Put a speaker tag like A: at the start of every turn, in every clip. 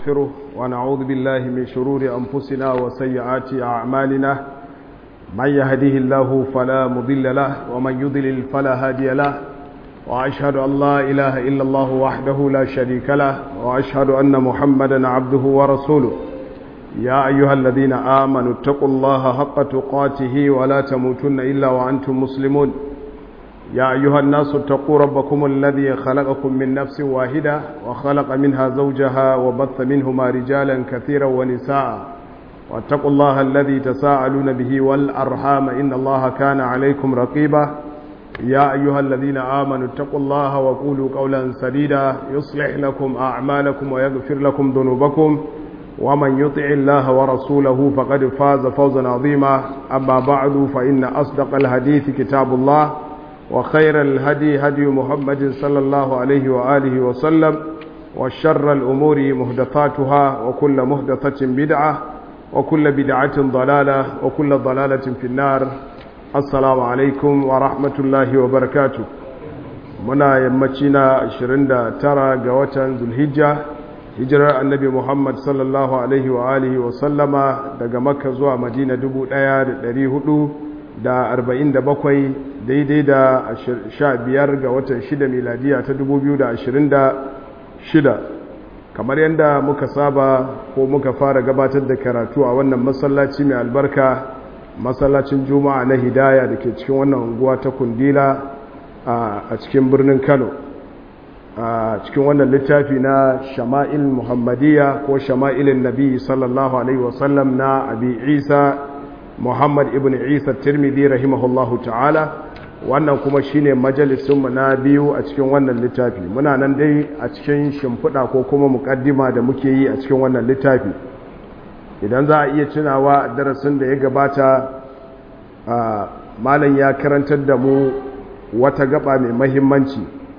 A: ونستغفره ونعوذ بالله من شرور أنفسنا وسيئات أعمالنا من يهديه الله فلا مضل له ومن يضلل فلا هادي له وأشهد أن لا إله إلا الله وحده لا شريك له وأشهد أن محمدا عبده ورسوله يا أيها الذين آمنوا اتقوا الله حق تقاته ولا تموتن إلا وأنتم مسلمون يا أيها الناس اتقوا ربكم الذي خلقكم من نفس واحدة وخلق منها زوجها وبث منهما رجالا كثيرا ونساء واتقوا الله الذي تساءلون به والأرحام إن الله كان عليكم رقيبا يا أيها الذين آمنوا اتقوا الله وقولوا قولا سديدا يصلح لكم أعمالكم ويغفر لكم ذنوبكم ومن يطع الله ورسوله فقد فاز فوزا عظيما أما بعد فإن أصدق الحديث كتاب الله وخير الهدي هدي محمد صلى الله عليه وآله وسلم وشر الأمور مهدثاتها وكل مهدثة بدعة وكل بدعة ضلالة وكل ضلالة في النار السلام عليكم ورحمة الله وبركاته منا يمتنا 29 ga watan Zulhijja hijirar annabi Muhammad sallallahu alaihi wa alihi wa sallama daga Makka zuwa Madina 1447 daidai da 15 ga watan 6 miladiya ta 2026 kamar yadda muka saba ko muka fara gabatar da karatu a wannan masallaci mai albarka masallacin juma'a na hidaya da ke cikin wannan unguwa ta kundila a cikin birnin kano a cikin wannan littafi na shama'il muhammadiyya ko shama'ilin nabi sallallahu alaihi wasallam na abi isa muhammad ibn isa tirmidhi rahimahullahu ta'ala wannan kuma shine majalisunmu na biyu a cikin wannan littafi muna nan dai a cikin shimfiɗa ko kuma muƙaddima da muke yi a cikin wannan littafi idan za a iya tunawa darasin da ya gabata malam ya karantar da mu wata gaba mai mahimmanci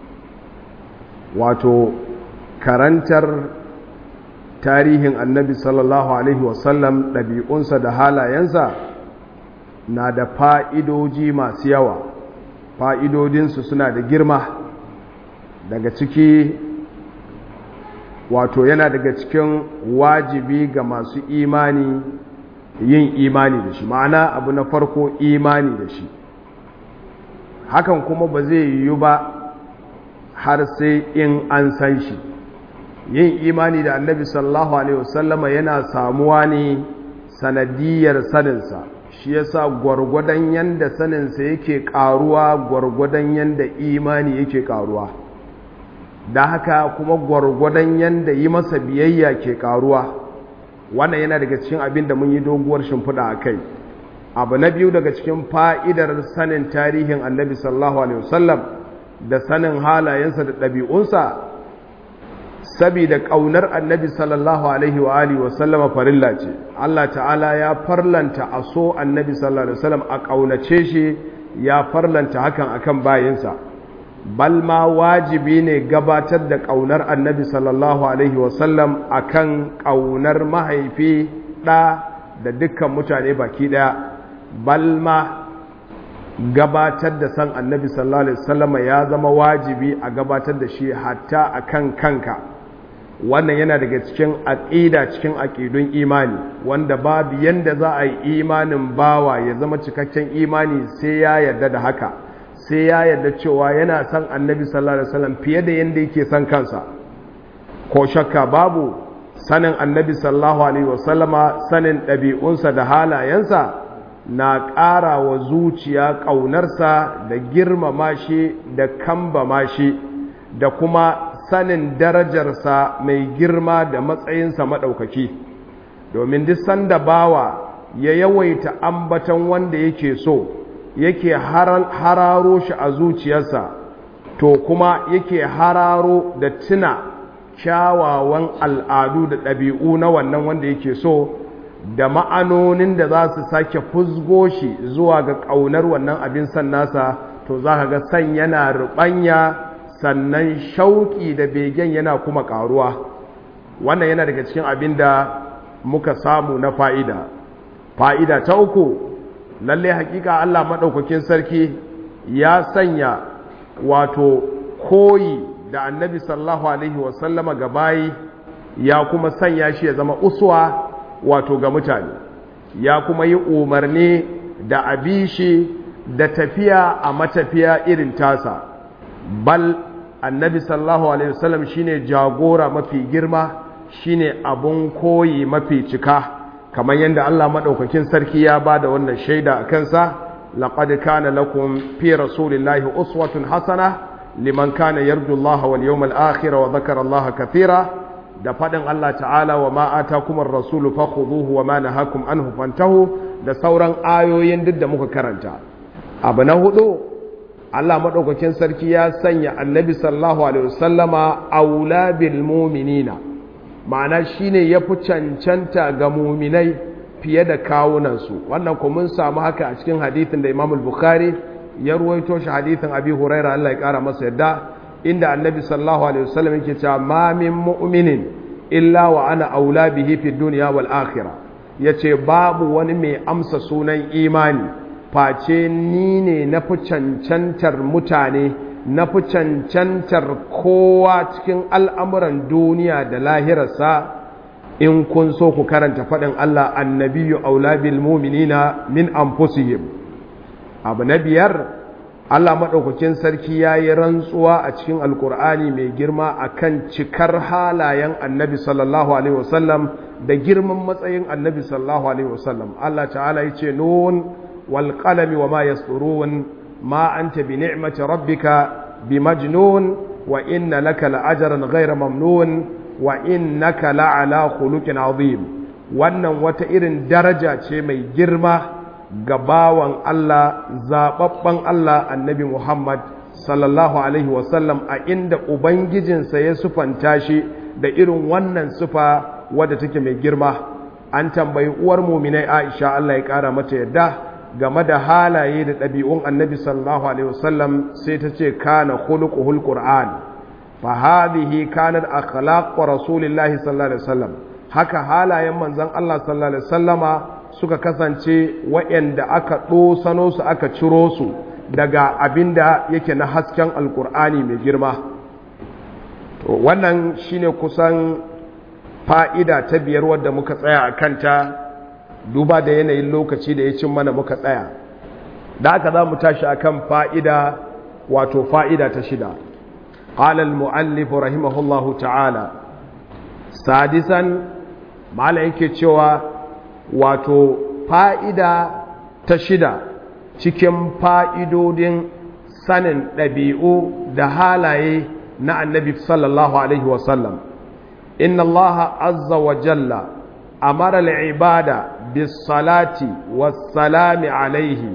A: wato karantar tarihin annabi sallallahu alaihi wasallam ɗabi'unsa da halayensa na da fa'idoji masu yawa fa'idodinsu suna da girma daga ciki wato yana daga cikin wajibi ga masu imani yin imani da shi ma'ana abu na farko imani da shi hakan kuma ba zai yiwu ba har sai in an san shi yin imani da annabi sallallahu alaihi wasallama yana samuwa ne sanadiyar saninsa shi yasa gwargwadon yanda saninsa yake karuwa gwargwadon yanda imani yake karuwa da haka kuma gwargwadon yanda yi masa biyayya ke karuwa wannan yana daga cikin abin da mun yi doguwar shimfiɗa a kai abu na biyu daga cikin fa'idar sanin tarihin annabi sallallahu alaihi wasallam da sanin halayensa da ɗabi'unsa saboda ƙaunar annabi sallallahu alaihi wa alihi wa sallama farilla ce Allah ta'ala ya farlanta a so annabi sallallahu alaihi wasallam a ƙaunace shi ya farlanta hakan akan bayinsa bal ma wajibi ne gabatar da ƙaunar annabi sallallahu alaihi wa sallam akan ƙaunar mahaifi ɗa da dukkan mutane baki ɗaya bal ma gabatar da san annabi sallallahu alaihi wasallam ya zama wajibi a gabatar da shi hatta akan kanka wannan yana daga cikin aƙida cikin aƙidun imani wanda babu yanda za a yi imanin bawa ya zama cikakken imani sai ya yarda da haka sai ya yarda cewa yana son annabi sallallahu alaihi wasallam fiye da yanda yake son kansa ko shakka babu sanin annabi sallallahu alaihi wasallama sanin ɗabi'unsa da halayensa na ƙara wa zuciya ƙaunarsa da girmama shi da kambama shi da kuma sanin darajarsa mai girma da matsayinsa maɗaukaki domin duk sanda bawa ya yawaita ambatan wanda yake so yake hararo shi a zuciyarsa to kuma yake hararo da tuna kyawawan al'adu da ɗabi'u na wannan wanda yake so da ma'anonin da za su sake fusgo shi zuwa ga ƙaunar wannan abin san nasa to za ka ga san yana ruɓanya sannan shauƙi da begen yana kuma ƙaruwa wannan yana daga cikin abin da muka samu na fa'ida fa'ida ta uku lalle hakika Allah maɗaukakin sarki ya sanya wato koyi da annabi sallallahu alaihi wasallama ga bayi ya kuma sanya shi ya zama uswa wato ga mutane ya kuma yi umarni da abishi da tafiya a matafiya irin tasa bal annabi sallallahu alaihi wasallam shine jagora mafi girma shine abun koyi mafi cika kamar yadda Allah madaukakin sarki ya bada wannan shaida a kansa laqad kana lakum fi rasulillahi uswatun hasana liman kana yarju Allah wal yawmal akhir wa dhakara Allah kathira da fadin Allah ta'ala wa ma atakum ar-rasul fakhuduhu wa ma nahakum anhu fantahu da sauran ayoyin duk da muka karanta abu na hudu Allah maɗaukakin sarki ya sanya annabi sallallahu alaihi wasallama aula bil mu'minina ma'ana shine yafi cancanta ga mu'minai fiye da kawunansu wannan kuma mun samu haka a cikin hadithin da Imam al-Bukhari ya ruwaito shi hadithin Abi Hurairah Allah ya kara masa yadda inda annabi sallallahu alaihi wasallam yake cewa ma min mu'minin illa wa ana aula bihi fi dunya wal akhirah yace babu wani mai amsa sunan imani face ni ne na fi cancantar mutane na fi cancantar kowa cikin al'amuran duniya da lahirarsa in kun so ku karanta faɗin Allah annabiyu aula bil muminina min anfusihim abu na biyar Allah maɗaukakin sarki ya yi rantsuwa a cikin alkur'ani mai girma akan cikar halayen annabi sallallahu alaihi wasallam da girman matsayin annabi sallallahu alaihi wasallam Allah ta'ala ya ce nun والقلم وما يسطرون ما أنت بنعمة ربك بمجنون وإن لك لأجرا غير ممنون وإنك لعلى خلق عظيم wannan wata irin daraja ce mai girma ga bawan Allah zaɓaɓɓen Allah annabi Muhammad sallallahu Alaihi wasallam a inda Ubangijinsa ya sufanta shi da irin wannan sufa wadda take mai girma an tambayi uwar muminai Aisha Allah ya ƙara mata yadda game da halaye da ɗabi'un annabi sallallahu alaihi wasallam sai ta ce kana khuluquhul qur'an fa hadhihi kanat akhlaq rasulillahi sallallahu alaihi wasallam haka halayen manzon Allah sallallahu alaihi wasallama suka kasance waɗanda aka ɗosano su aka ciro su daga abinda yake na hasken alkur'ani mai girma to wannan shine kusan fa'ida ta biyar wadda muka tsaya a kanta duba da yanayin lokaci da ya cin mana muka tsaya da aka za mu tashi akan fa'ida wato fa'ida ta shida قال المؤلف رحمه الله تعالى سادسا mala yake cewa wato fa'ida ta shida cikin fa'idodin sanin ɗabi'u da halaye na annabi sallallahu alaihi wasallam inna allaha azza wa jalla amara al'ibada bis salati wassalami alaihi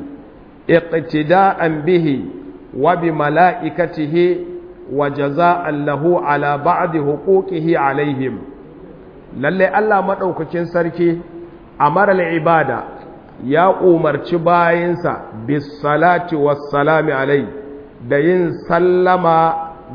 A: iqtida'an bihi wa bi mala'ikatihi wa jaza'an lahu ala ba'di huquqihi alaihim lalle Allah maɗaukakin sarki a marar ibada ya umarci bayansa bis salati wassalami alai da yin sallama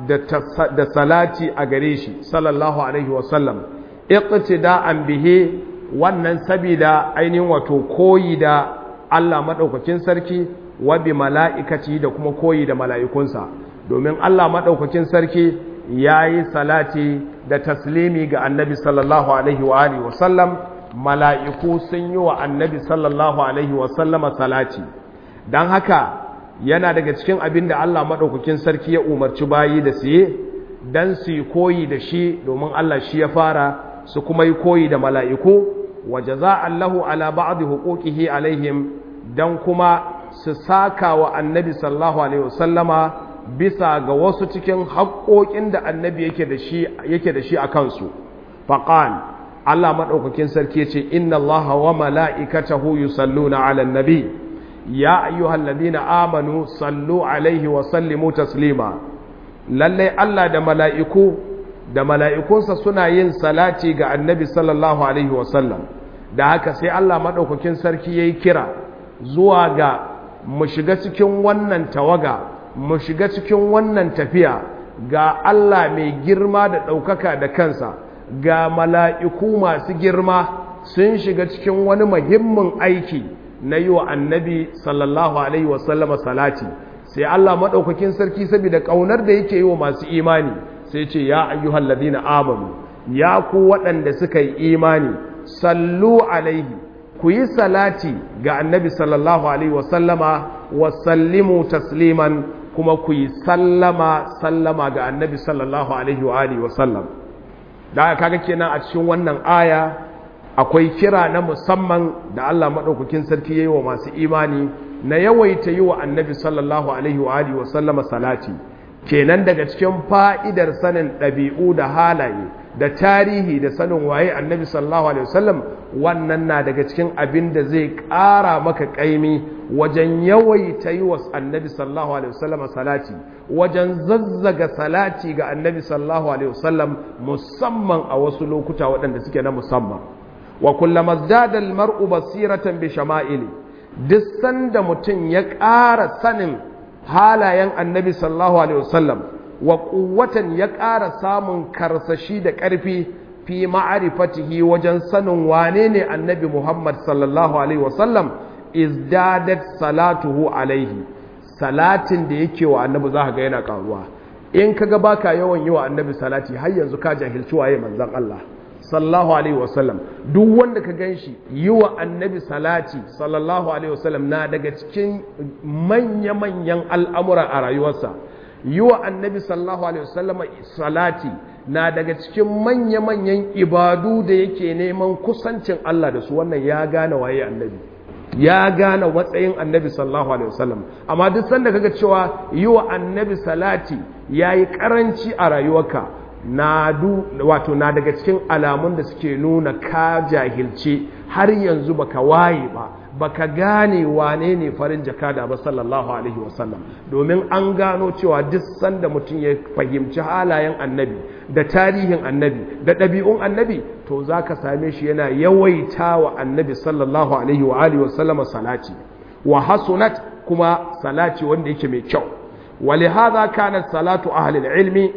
A: da salati a gare shi sallallahu alaihi wasallam iqtida'an bihi wannan sabida ainihin wato koyi da Allah maɗaukakin sarki wa bi mala'ikaci da kuma koyi da mala'ikunsa domin Allah maɗaukakin sarki ya yi salati da taslimi ga annabi sallallahu alaihi wa alihi wasallam mala'iku sun yi wa annabi sallallahu alaihi wasallama salati don haka yana daga cikin abin da Allah maɗaukakin sarki ya umarci bayi da siye don su yi koyi da shi domin Allah shi ya fara su kuma yi koyi da mala'iku waje za Allahu ala ba'adi hukukihi alaihim don kuma su saka wa annabi sallallahu alaihi wasallama bisa ga wasu cikin haƙoƙin da annabi yake da shi yake da shi a kansu faqal Allah madaukakin sarki ce inna Allaha wa mala'ikatahu yusalluna 'alan nabi ya ayyuhalladhina amanu sallu 'alaihi wa sallimu taslima lalle Allah da mala'iku da mala'ikunsa suna yin salati ga annabi sallallahu alaihi wa sallam da haka sai Allah madaukakin sarki yayi kira zuwa ga mu shiga cikin wannan tawaga mu shiga cikin wannan tafiya ga Allah mai girma da ɗaukaka da kansa ga mala'iku masu girma sun shiga cikin wani muhimmin aiki na yi wa annabi sallallahu alaihi wasallama salati sai Allah maɗaukakin sarki saboda ƙaunar da yake yi wa masu imani sai ce ya ayyuhal ladina amanu ya ku waɗanda suka yi imani sallu alaihi ku yi salati ga annabi sallallahu alaihi wasallama wa sallimu tasliman kuma ku yi sallama sallama ga annabi sallallahu alaihi wa alihi wasallam da kaga kenan a cikin wannan aya akwai kira na musamman da Allah madaukakin sarki yayi wa masu imani na yawaita yi wa annabi sallallahu alaihi wa alihi wasallama salati kenan daga cikin fa'idar sanin ɗabi'u da halaye da tarihi da sanin waye annabi sallallahu alaihi wasallam wannan na daga cikin abin da zai ƙara maka ƙaimi wajen yawaita yi wa annabi sallallahu alaihi wasallam salati wajen zazzaga salati ga annabi sallallahu alaihi wasallam musamman a wasu lokuta waɗanda suke na musamman wa kullama zada almar'u basiratan bi shama'ili duk sanda mutum ya ƙara sanin halayen annabi sallallahu alaihi wasallam wa quwwatan ya ƙara samun karsashi da ƙarfi fi ma'arifatihi wajen sanin wane ne annabi Muhammad sallallahu alaihi wasallam izdadat salatuhu alaihi salatin da yake wa annabi za ka ga yana karuwa in kaga baka yawan yi wa annabi salati har yanzu ka jahilci waye manzon Allah sallallahu alaihi wasallam duk wanda ka ganshi yi wa annabi salati sallallahu alaihi wasallam na daga cikin manya-manyan al'amura a rayuwarsa yi wa annabi sallallahu alaihi wasallam salati na daga cikin manya-manyan ibadu da yake neman kusancin Allah da su wannan ya gane waye annabi ya gane matsayin annabi sallallahu alaihi wasallam amma duk sanda kaga cewa yi wa annabi salati yayi karanci a rayuwarka na du wato na daga cikin alamun da suke nuna ka jahilce har yanzu baka waye ba baka gane wane ne farin jakada ba sallallahu alaihi wasallam domin an gano cewa duk sanda mutum ya fahimci halayen annabi da tarihin annabi da ɗabi'un annabi to za ka same shi yana yawaita wa annabi sallallahu alaihi wa alihi wasallama salati wa hasunat kuma salati wanda yake mai kyau ولهذا كانت صلاة أهل العلم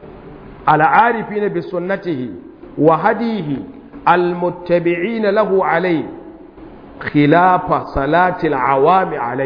A: على عارفين بسنته وهديه المتبعين له عليه khilafa salatil awami alai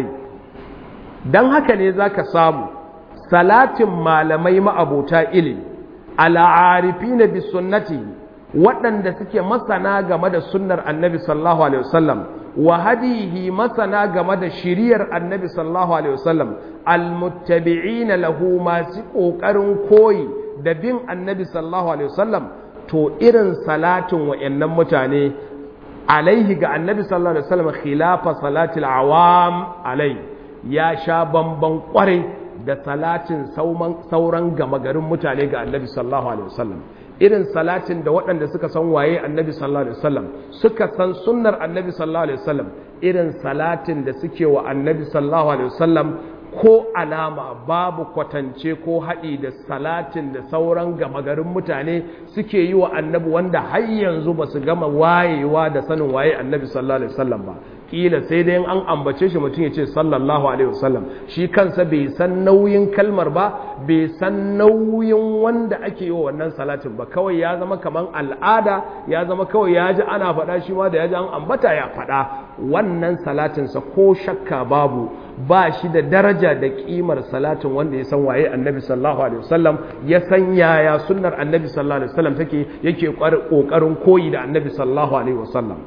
A: don haka ne za ka samu salatin malamai ma'abota ilimi al'arifi na bi sunnati waɗanda suke masana game da sunnar annabi sallallahu alaihi wasallam wa hadihi masana game da shiriyar annabi sallallahu alaihi wasallam almuttabi'ina lahu masu ƙoƙarin koyi da bin annabi sallallahu alaihi wasallam to irin salatin wa'annan mutane alaihi ga annabi sallallahu alaihi wasallam khilafa salatil awam alai ya sha bamban kwarai da salatin sauran gama garin mutane ga annabi sallallahu alaihi wasallam irin salatin da waɗanda suka san waye annabi sallallahu alaihi wasallam suka san sunnar annabi sallallahu alaihi wasallam irin salatin da suke wa annabi sallallahu alaihi wasallam ko alama babu kwatance ko haɗi da salatin da sauran gama garin mutane suke yi wa annabi wanda har yanzu ba su gama wayewa da sanin waye annabi sallallahu alaihi wasallam ba kila sai dai an ambace shi mutum ya ce sallallahu alaihi wasallam shi kansa bai san nauyin kalmar ba bai san nauyin wanda ake yi wa wannan salatin ba kawai ya zama kaman al'ada ya zama kawai ya ji ana faɗa shi ma da ya ji an ambata ya faɗa wannan salatinsa ko shakka babu ba shi da daraja da kimar salatin wanda ya san waye annabi sallallahu alaihi wasallam ya san yaya sunnar annabi sallallahu alaihi wasallam take yake kokarin koyi da annabi sallallahu alaihi wasallam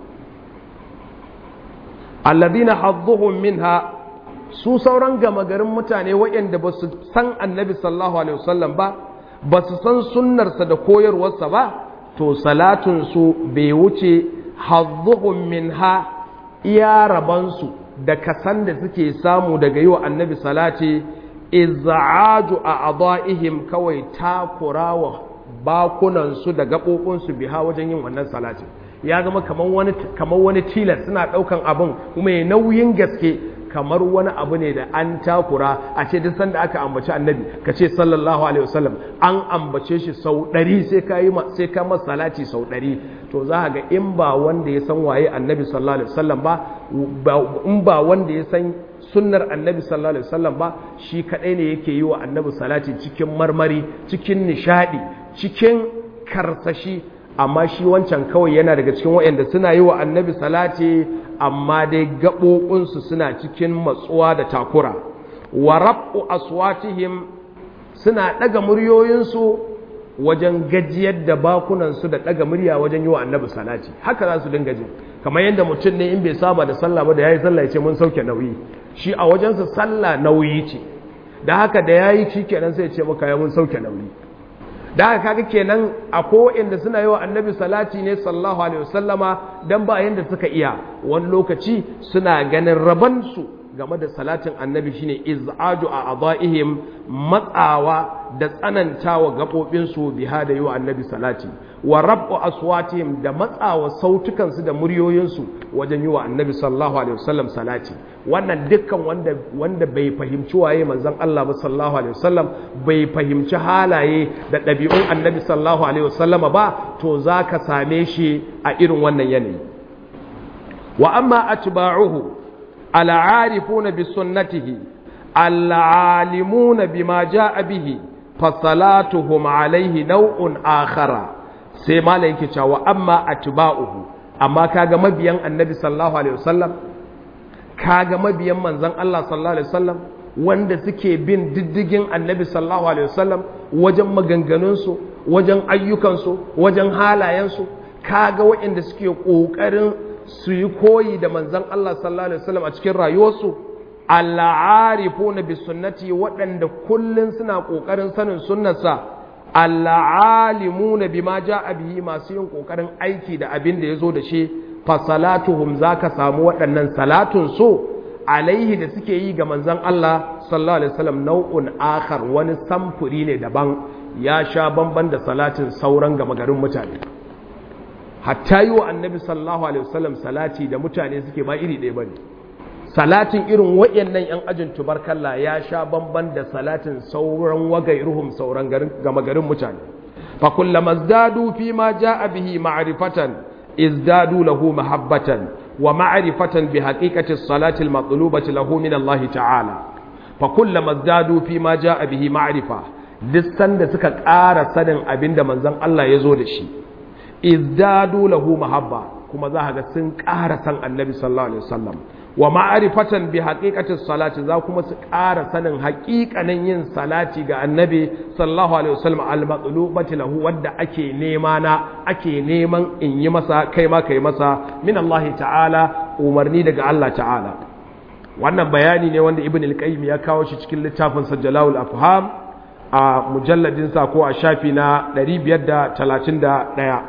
A: alladhina hadduhum minha su sauran gama garin mutane waɗanda ba su san annabi sallallahu alaihi wasallam ba ba su san sunnarsa da koyarwarsa ba to salatun su bai wuce hadduhum minha iya rabansu da kasan da suke samu daga yi wa annabi salati izza'aju a adha'ihim kawai takurawa bakunansu da gaɓoɓinsu biha wajen yin wannan salati ya zama kamar wani kamar wani tilas suna ɗaukan abin kuma ya nauyin gaske kamar wani abu ne da an takura a ce duk sanda aka ambaci annabi ka ce sallallahu alaihi wasallam an ambace shi sau ɗari sai ka yi sai ka masa salati sau ɗari to za ga in ba wanda ya san waye annabi sallallahu alaihi wasallam ba in ba wanda ya san sunnar annabi sallallahu alaihi wasallam ba shi kadai ne yake yi wa annabi salati cikin marmari cikin nishadi cikin karsashi amma shi wancan kawai yana daga cikin waɗanda suna yi wa annabi salati amma dai gaɓoɓinsu suna cikin matsuwa da takura wa rab'u aswatihim suna ɗaga muryoyinsu wajen gajiyar da bakunansu da ɗaga murya wajen yi wa annabi salati haka za su dinga jin kamar yadda mutum ne in bai saba da sallah ba da ya yi sallah ya ce mun sauke nauyi shi a wajensa sallah nauyi ce da haka da ya yi shi kenan sai ya ce maka ya mun sauke nauyi da haka kaga kenan a inda suna yi wa annabi salati ne sallallahu alaihi wasallama dan ba yanda suka iya wani lokaci suna ganin rabansu game da salatin annabi shine iz'aju a adaihim matsawa da tsanantawa gabobinsu biha da yi wa annabi salati wa rabu aswatihim da matsawa sautukansu da muryoyinsu wajen yi wa annabi sallallahu alaihi wasallam salati wannan dukkan wanda wanda bai fahimci waye manzon Allah ba sallallahu alaihi wasallam bai fahimci halaye da ɗabi'un annabi sallallahu alaihi wasallama ba to zaka same shi a irin wannan yanayi wa amma atba'uhu العارفون بسنته العالمون بما جاء به فصلاتهم عليه نوع آخر sai malam yake cewa amma atba'uhu amma kaga mabiyan annabi sallallahu alaihi wasallam kaga mabiyan manzon Allah sallallahu alaihi wasallam wanda suke bin diddigin annabi sallallahu alaihi wasallam wajen maganganunsu wajen ayyukansu wajen halayensu kaga waɗanda suke ƙoƙarin su yi koyi da manzan Allah sallallahu Alaihi wasallam a cikin rayuwarsu al'arifuna bi sunnati waɗanda kullum suna ƙoƙarin sanin sunnarsa al'alimuna bi ma ja bihi masu yin ƙoƙarin aiki da abin da ya zo da shi fasalatuhum za ka samu waɗannan salatun so alaihi da suke yi ga manzan Allah sallallahu Alaihi wasallam nau'un akhar wani samfuri ne daban ya sha bamban da salatin sauran gama garin mutane hatta yi wa annabi sallallahu alaihi wasallam salati da mutane suke ba iri ɗaya bane salatin irin wayannan yan ajin tubarkalla ya sha bamban da salatin sauran wagairuhum sauran garin gama garin mutane fa kullama zdadu fi ma jaa bihi ma'rifatan izdadu lahu mahabbatan wa ma'rifatan bi haqiqati as-salati al-matlubati lahu min Allah ta'ala fa kullama zdadu fi ma jaa bihi ma'rifa duk sanda suka ƙara sanin abinda manzon Allah ya zo da shi izdadu lahu mahabba kuma za ga sun ƙara san annabi sallallahu alaihi wasallam wa ma'rifatan bi haqiqati salati za kuma su ƙara sanin haƙiƙanin yin salati ga annabi sallallahu alaihi wasallam al-matlubati lahu wanda ake nema na ake neman in yi masa kai ma kai masa min Allah ta'ala umarni daga Allah ta'ala wannan bayani ne wanda ibn al-qayyim ya kawo shi cikin littafin sajjalawul afham a mujalladin sa ko a shafi na 531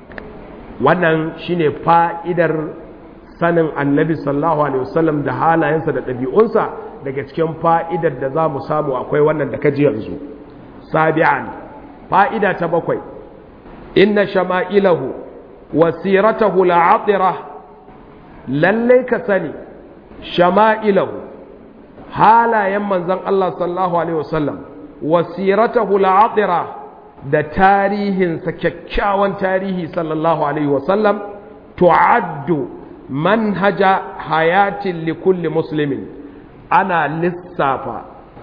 A: wannan shine fa'idar sanin annabi sallallahu alaihi wasallam da halayensa da ɗabi'unsa daga cikin fa'idar da za mu samu akwai wannan da kaji yanzu sabi'an fa'ida ta bakwai inna shama'ilahu wa siratahu la'atira lallai ka sani shama'ilahu halayen manzon Allah sallallahu alaihi wasallam wa siratahu la'atira da tarihinsa kyakkyawan tarihi sallallahu alaihi wasallam tu'addu manhaja hayatin likulli muslimin ana lissafa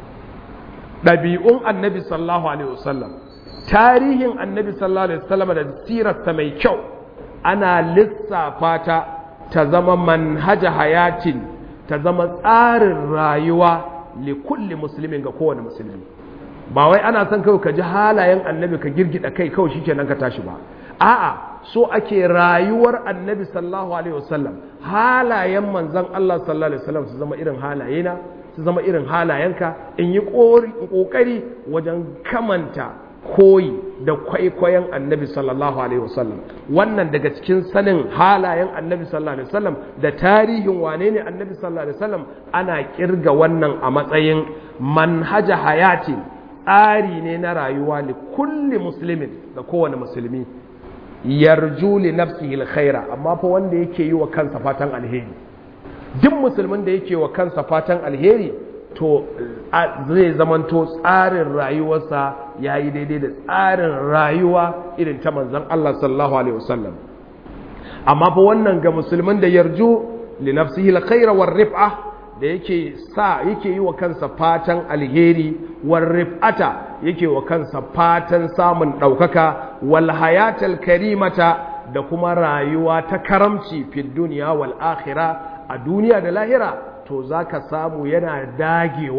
A: ɗabi'un annabi sallallahu alaihi wasallam tarihin annabi sallallahu alaihi wasallam da sirarsa mai kyau ana lissafa ta ta zama manhaja hayatin ta zama tsarin rayuwa likulli muslimin ga kowane musulmi ba wai ana son kawai ka ji halayen annabi ka girgida kai kawai shikenan ka tashi ba a'a so ake rayuwar annabi sallallahu alaihi wasallam halayen manzon Allah sallallahu alaihi wasallam su zama irin halayena su zama irin halayenka in yi kokari wajen kamanta koyi da kwaikwayon annabi sallallahu alaihi wasallam wannan daga cikin sanin halayen annabi sallallahu alaihi wasallam da tarihin wane ne annabi sallallahu alaihi wasallam ana kirga wannan a matsayin manhaja hayati tsari ne na rayuwa li kulli muslimin da kowane musulmi yarju li nafsihi alkhaira amma fa wanda yake yi wa kansa fatan alheri duk musulmin da yake wa kansa fatan alheri to zai zamanto tsarin rayuwarsa yayi daidai da tsarin rayuwa irin ta manzon Allah sallallahu alaihi wasallam amma fa wannan ga musulmin da yarju li nafsihi alkhaira war rif'a da yake sa yake yi wa kansa fatan alheri war rif'ata yake wa kansa fatan samun ɗaukaka wal hayatal karimata da kuma rayuwa ta karamci fi duniya wal akhira a duniya da lahira to zaka samu yana dagewa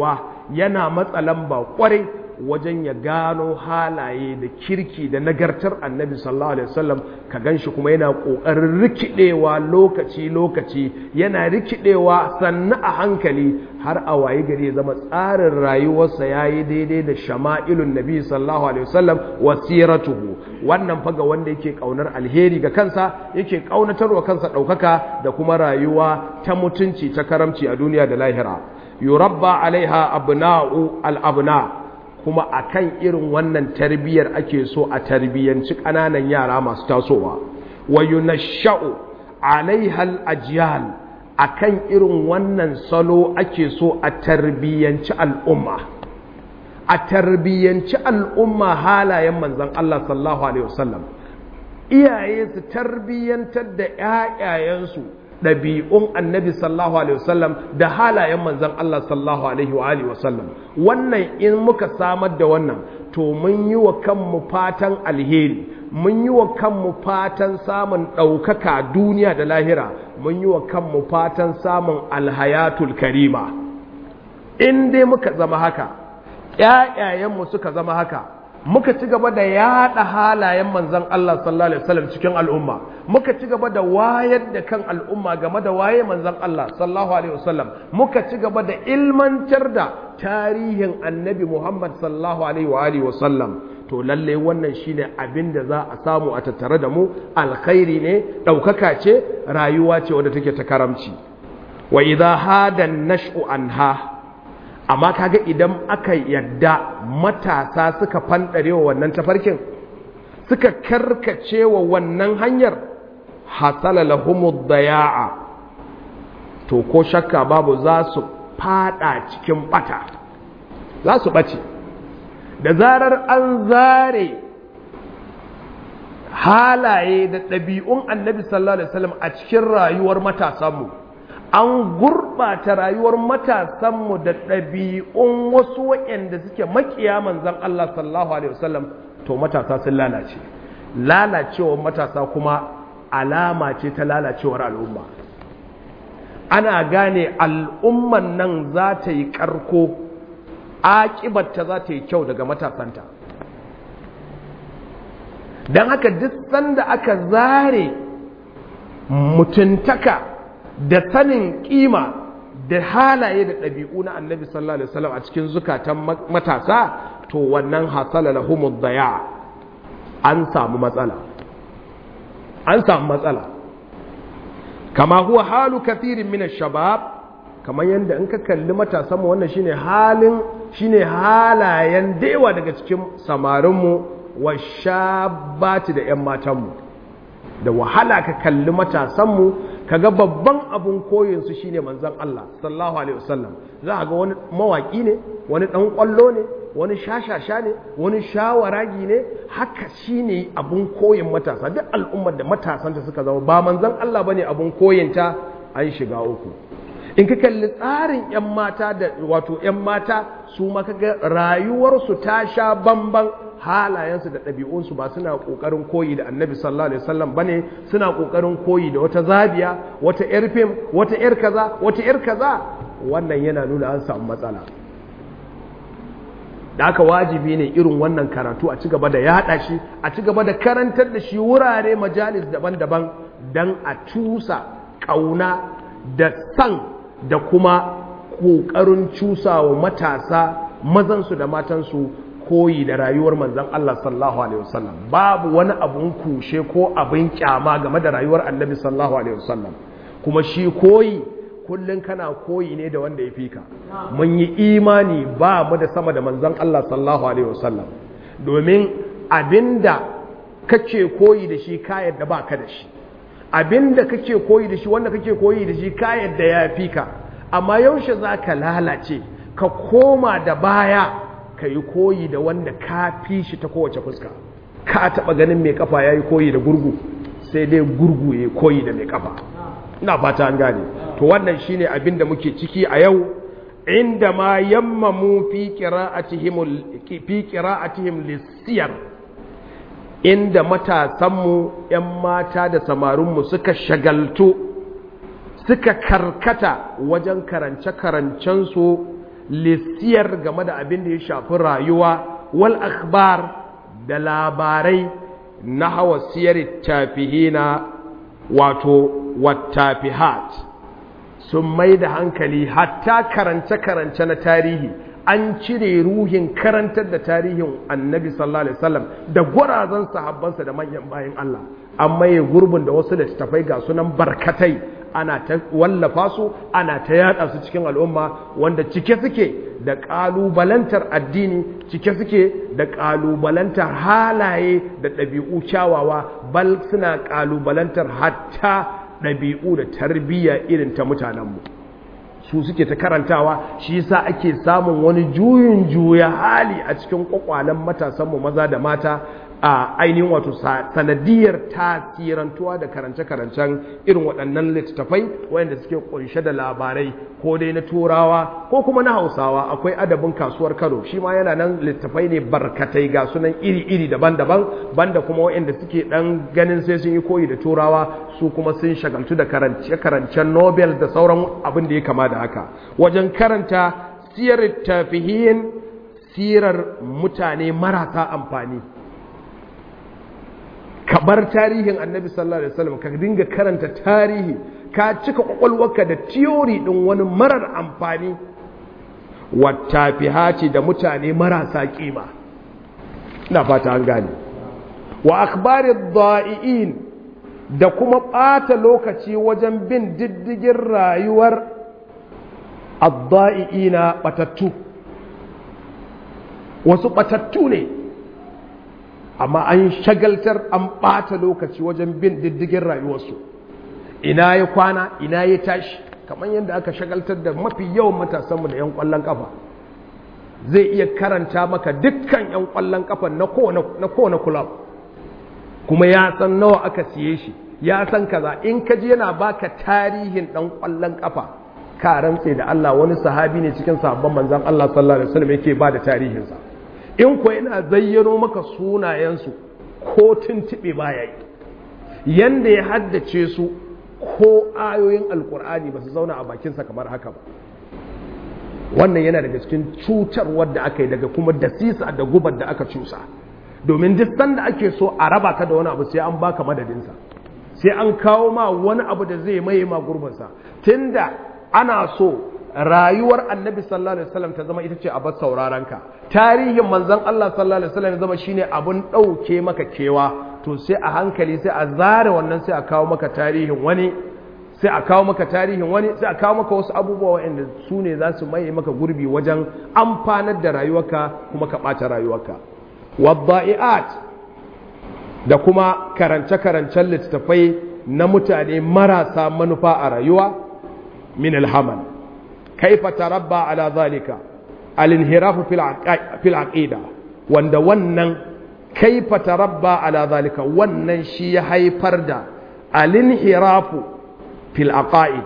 A: yana matsa lamba kwarai wajen ya gano halaye da kirki da nagartar annabi sallallahu alaihi wasallam ka ganshi kuma yana kokarin rikidewa lokaci lokaci yana rikidewa sannu a hankali har a waye gari ya zama tsarin rayuwarsa yayi daidai da shama'ilun nabi sallallahu alaihi wasallam wasiratuhu wannan faga wanda yake kaunar alheri ga kansa yake kaunatarwa kansa daukaka da kuma rayuwa ta mutunci ta karamci a duniya da lahira yurabba alaiha abna'u al-abna' kuma a kan irin wannan tarbiyyar ake so a tarbiyyanci ƙananan yara masu tasowa wa yunashsha'u alaihal ajyal a kan irin wannan salo ake so a tarbiyyanci al'umma a tarbiyyanci al'umma halayen manzan Allah sallallahu alaihi wasallam iyaye su tarbiyyantar da ‘ya'yayensu ɗabi'un annabi sallallahu alaihi wasallam da halayen manzan Allah sallallahu alaihi wasallam wannan in muka samar da wannan to mun yi wa kanmu fatan alheri mun yi wa kanmu fatan samun ɗaukaka duniya da lahira mun yi wa kanmu fatan samun alhayatul karima in dai muka zama haka ‘ya'yayenmu suka zama haka muka ci gaba da yada halayen manzan Allah sallallahu alaihi wasallam cikin al'umma muka ci gaba da wayar da kan al'umma game da waye manzan Allah sallallahu alaihi wasallam muka ci gaba da ilmantar da tarihin annabi Muhammad sallallahu alaihi wa alihi wasallam to lalle wannan shine abin da za a samu a tattare da mu alkhairi ne daukaka ce rayuwa ce wadda take ta karamci wa idha hada nash'u anha amma kaga idan aka yadda matasa suka fandare wa wannan tafarkin suka karkace wa wannan hanyar hasala lahumud daya'a to ko shakka babu za su fada cikin bata za su bace da zarar an zare halaye da ɗabi'un annabi sallallahu alaihi wasallam a cikin rayuwar matasanmu an gurɓata rayuwar matasanmu da ɗabi'un wasu waɗanda suke makiya manzan Allah sallallahu Alaihi wasallam to matasa sun lalace lalacewar matasa kuma alama ce ta lalacewar al'umma ana gane al'umman nan za ta yi ƙarko aƙibarta za ta yi kyau daga matasanta don haka duk sanda aka zare mutuntaka da sanin kima da halaye da ɗabi'u na annabi sallallahu alaihi wasallam a cikin zukatan matasa to wannan hasala lahumud daya an samu matsala an samu matsala kama huwa halu kathirin min shabab kamar yadda in ka kalli matasan mu wannan shine halin shine halayen dewa daga cikin samarin mu wa shabati da ƴan matan mu da wahala ka kalli matasan mu kaga babban abun koyinsu shine manzon Allah sallallahu alaihi wasallam za a ga wani mawaki ne wani dan kwallo ne wani shashasha ne wani shawaragi ne haka shine abun koyin matasa duk al'ummar da matasanta suka zama ba manzon Allah bane abun koyinta an shiga uku in ka kalli tsarin yan mata da wato yan mata su ma kaga rayuwarsu ta sha bamban halayensu da ɗabi'unsu ba suna ƙoƙarin koyi da annabi sallallahu alaihi wasallam bane suna ƙoƙarin koyi da wata zabiya wata yar fim wata yar kaza wata yar kaza wannan yana nuna an samu matsala da aka wajibi ne irin wannan karatu a ci gaba da yaɗa shi a ci gaba da karantar da shi wurare majalis daban-daban don a cusa ƙauna da san da kuma ƙoƙarin cusawa matasa mazansu da matansu koyi da rayuwar manzan Allah sallallahu alaihi wasallam babu wani abun kushe ko abin kyama game da rayuwar annabi sallallahu alaihi wasallam kuma shi koyi kullun kana koyi ne da wanda ya fi ka mun yi imani ba mu da sama da manzan Allah sallallahu alaihi wasallam domin abinda kake koyi da shi ka yadda ba ka da shi abinda kake koyi da shi wanda kake koyi da shi ka yadda ya fi ka amma yaushe za ka lalace ka koma da baya ka yi koyi da wanda ka fi shi ta kowace fuska ka taɓa ganin mai kafa ya yi koyi da gurgu sai dai gurgu ya koyi da mai kafa ina fata an gane to wannan shine abin da muke ciki a yau inda ma yammamu fi qira'atihim fi qira'atihim lisiyar inda matasanmu yan mata da samarinmu suka shagaltu suka karkata wajen karance-karancensu lissiyar game da abin da ya shafi rayuwa wal akhbar da labarai na hawa siyar tafihina wato wattafihat sun mai da hankali hatta karance-karance na tarihi an cire ruhin karantar da tarihin annabi sallallahu alaihi wasallam da gwarazan sahabbansa da manyan bayan Allah an maye gurbin da wasu littattafai ga sunan barkatai ana ta wallafa su ana ta yada su cikin al'umma wanda cike suke da kalubalantar addini cike suke da kalubalantar halaye da ɗabi'u kyawawa bal suna kalubalantar hatta ɗabi'u da tarbiyya irin ta mutanenmu su suke ta karantawa shi yasa ake samun wani juyin juya hali a cikin kwakwalen matasanmu maza da mata a ainihin wato sanadiyar tasirantuwa da karance-karancen irin waɗannan littattafai wayanda suke kunshe da labarai ko dai na turawa ko kuma na hausawa akwai adabin kasuwar kano shi ma yana nan littattafai ne barkatai ga sunan iri-iri daban-daban banda kuma wayanda suke ɗan ganin sai sun yi koyi da turawa su kuma sun shagaltu da karance-karancen nobel da sauran abin da ya kama da haka wajen karanta siyar tafihiyin sirar mutane marasa amfani ka bar tarihin annabi sallallahu alaihi wasallam ka dinga karanta tarihi ka cika kwakwalwarka da tiyori din wani marar amfani wattafihaci da mutane marasa kima ina fata an gane wa akhbari dha'iin da kuma ɓata lokaci wajen bin diddigin rayuwar adda'iina batattu wasu batattu ne amma an shagaltar an ɓata lokaci wajen bin diddigin rayuwarsu ina ya kwana ina ya tashi kamar yadda aka shagaltar da mafi yawan matasanmu da 'yan ƙwallon ƙafa zai iya karanta maka dukkan 'yan ƙwallon ƙafa na kowane kulab kuma ya san nawa aka siye shi ya san kaza in ka ji yana baka tarihin ɗan ƙwallon ƙafa ka rantse da Allah wani sahabi ne cikin sahabban manzon Allah sallallahu alaihi wasallam yake ba da tarihinsa in ko yana zayyano maka sunayensu ko tuntuɓe baya yi yanda ya haddace su ko ayoyin alkur'ani ba su zauna a bakinsa kamar haka ba wannan yana daga cikin cutarwar da aka yi daga kuma dasisa da gubar da aka cusa domin duk sanda ake so a raba ka da wani abu sai an baka madadinsa sai an kawo ma wani abu da zai maye ma gurbinsa tunda ana so rayuwar annabi sallallahu alaihi wasallam ta zama ita ce abin sauraron ka tarihin manzon Allah sallallahu alaihi wasallam ya zama shine abun dauke maka kewa to sai a hankali sai a zare wannan sai a kawo maka tarihin wani sai a kawo maka tarihin wani sai a kawo maka wasu abubuwa waɗanda su ne za su maye maka gurbi wajen amfanar da rayuwarka kuma ka ɓata rayuwarka waddai'at da kuma karance-karancen littattafai na mutane marasa manufa a rayuwa min alhamal kaifa tarabba ala zalika al-inhirafu fil aqida wanda wannan kaifa tarabba ala zalika wannan shi ya haifar da al-inhirafu fil aqaid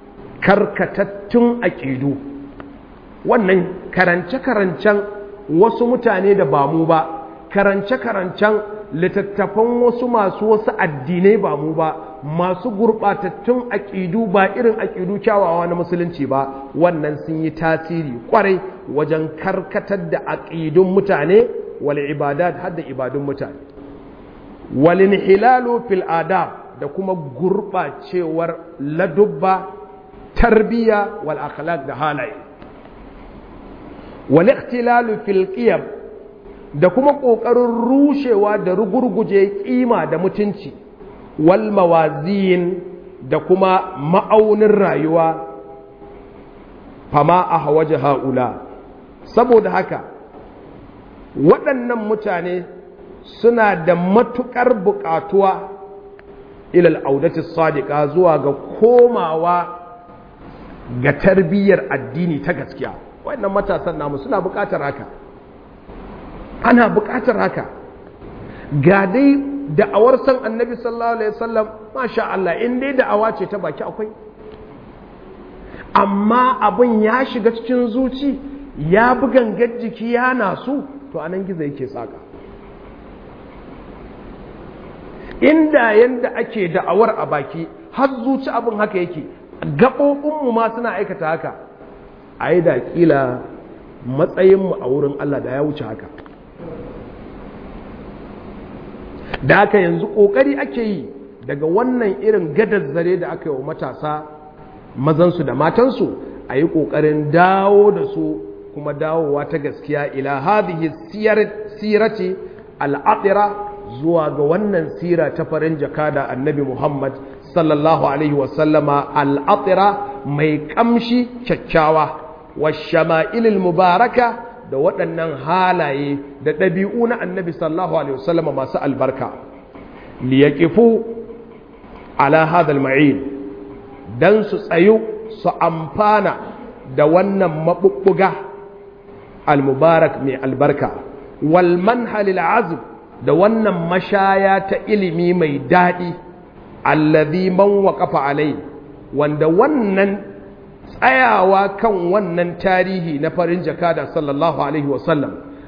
A: karkatattun aqidu wannan karance-karancen wasu mutane da ba mu ba karance-karancen littattafan wasu masu wasu addinai ba mu ba masu gurɓatattun aƙidu ba irin aƙidu kyawawa na musulunci ba wannan sun yi tasiri ƙwarai wajen karkatar da aƙidun mutane wal ibadat har da ibadun mutane wal inhilalu fil adab da kuma gurɓacewar ladubba tarbiyya wal akhlaq da halaye wal ikhtilalu fil qiyam da kuma ƙoƙarin rushewa da rugurguje ƙima da mutunci wal mawazin da kuma ma'aunin rayuwa fama a hawaje ha'ula saboda haka waɗannan mutane suna da matuƙar buƙatuwa ilal audati sadiqa zuwa ga komawa ga tarbiyyar addini ta gaskiya waɗannan matasan namu suna buƙatar haka ana buƙatar haka ga dai da'awar san annabi sallallahu alaihi wasallam masha Allah in dai da'awa ce ta baki akwai amma abin ya shiga cikin zuci ya bi gangar jiki ya nasu to anan gizo yake saka inda yanda ake da'awar a baki har zuci abin haka yake gaɓoɓinmu ma suna aikata haka a yi da ƙila matsayinmu a wurin Allah da ya wuce haka da haka yanzu ƙoƙari ake yi daga wannan irin gadar zare da aka yi wa matasa mazansu da matansu a yi ƙoƙarin dawo da su kuma dawowa ta gaskiya ila hadhihi sirati al'adira zuwa ga wannan sira ta farin jaka da annabi Muhammad sallallahu alaihi wasallama al'adira mai kamshi kyakkyawa wa shama'ilil mubaraka da waɗannan halaye da ɗabi'u na annabi sallallahu alaihi wasallama masu albarka liyaqifu ala hadha al-ma'in dan su tsayu su amfana da wannan mabubbuga al-mubarak mai albarka wal manhalil azb da wannan mashaya ta ilimi mai daɗi allazi man waqafa alai wanda wannan tsayawa kan wannan tarihi na farin jakada sallallahu alaihi wasallam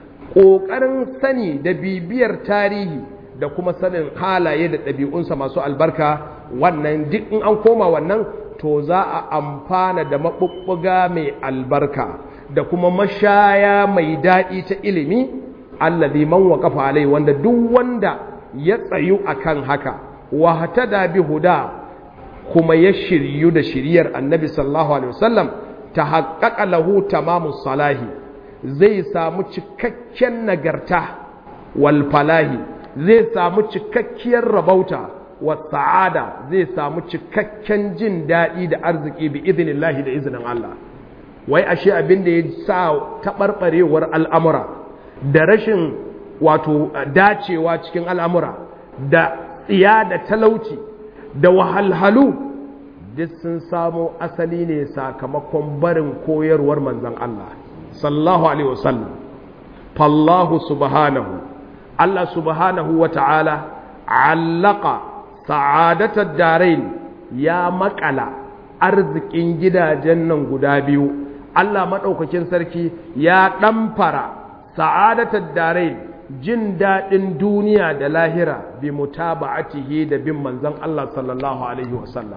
A: ƙoƙarin sani da bibiyar tarihi da kuma sanin halaye da ɗabi'unsa masu albarka wannan duk in an koma wannan to za a amfana da maɓuɓɓuga mai albarka da kuma mashaya mai daɗi ta ilimi allazi man waqafa alai wanda duk wanda ya tsayu akan haka wa hatada bi huda kuma ya shiryu da shiryar annabi sallallahu alaihi wasallam ta haƙaƙa lahu tamamu salahi zai samu cikakken nagarta wal falahi zai samu cikakkiyar rabauta wa sa'ada zai samu cikakken jin daɗi da arziki bi idinillahi da izinin Allah wai ashe abin da ya sa taɓarɓarewar al'amura da rashin wato dacewa cikin al'amura da tsiya da talauci da wahalhalu duk sun samo asali ne sakamakon barin koyarwar manzan Allah sallallahu alaihi wasallam fallahu subhanahu Allah subhanahu wa ta'ala allaka sa'adatar darain ya makala arzikin gidajen nan guda biyu Allah maɗaukakin sarki ya ɗamfara sa'adatar darain jin daɗin duniya da lahira bi mutaba'atihi da bin manzon Allah sallallahu alaihi wasallam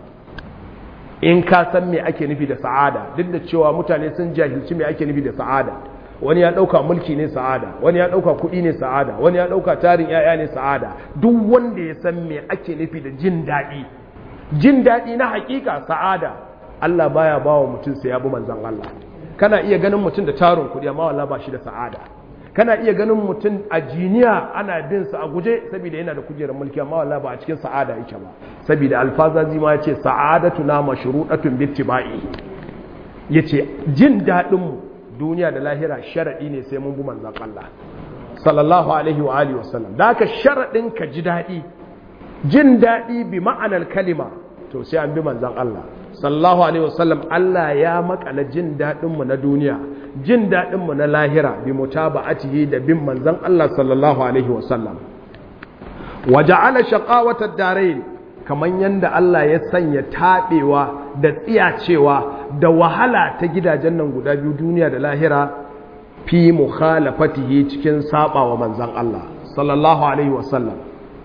A: in ka san me ake nufi da sa'ada duk da cewa mutane sun jahilci me ake nufi da sa'ada wani ya ɗauka mulki ne sa'ada wani ya ɗauka kuɗi ne sa'ada wani ya ɗauka tarin ‘ya'ya ne sa'ada duk wanda ya san me ake nufi da jin daɗi jin daɗi na hakika sa'ada Allah baya ba wa mutum sai ya bi manzon Allah kana iya ganin mutum da tarin kuɗi amma wallahi ba shi da sa'ada kana iya ganin mutum a jiniya ana bin sa a guje saboda yana da kujerar mulki amma wallahi ba a cikin sa'ada yake ba saboda alfazazi ma yace sa'adatu na mashruɗatun bittiba'i yace jin daɗin mu duniya da lahira sharadi ne sai mun bi manzon Allah sallallahu alaihi wa alihi wasallam da haka sharadin ka ji daɗi jin daɗi bi ma'anar kalima to sai an bi manzon Allah sallallahu alaihi wasallam Allah ya makala jin daɗin mu na duniya jin daɗin mu na lahira bi mutaba'atihi da bin manzon Allah sallallahu alaihi wasallam waja'ala shaqawata ad-darain kaman yanda Allah ya sanya tabewa da tsiyacewa da wahala ta gidajen nan guda biyu duniya da lahira fi mukhalafatihi cikin sabawa manzon Allah sallallahu alaihi wasallam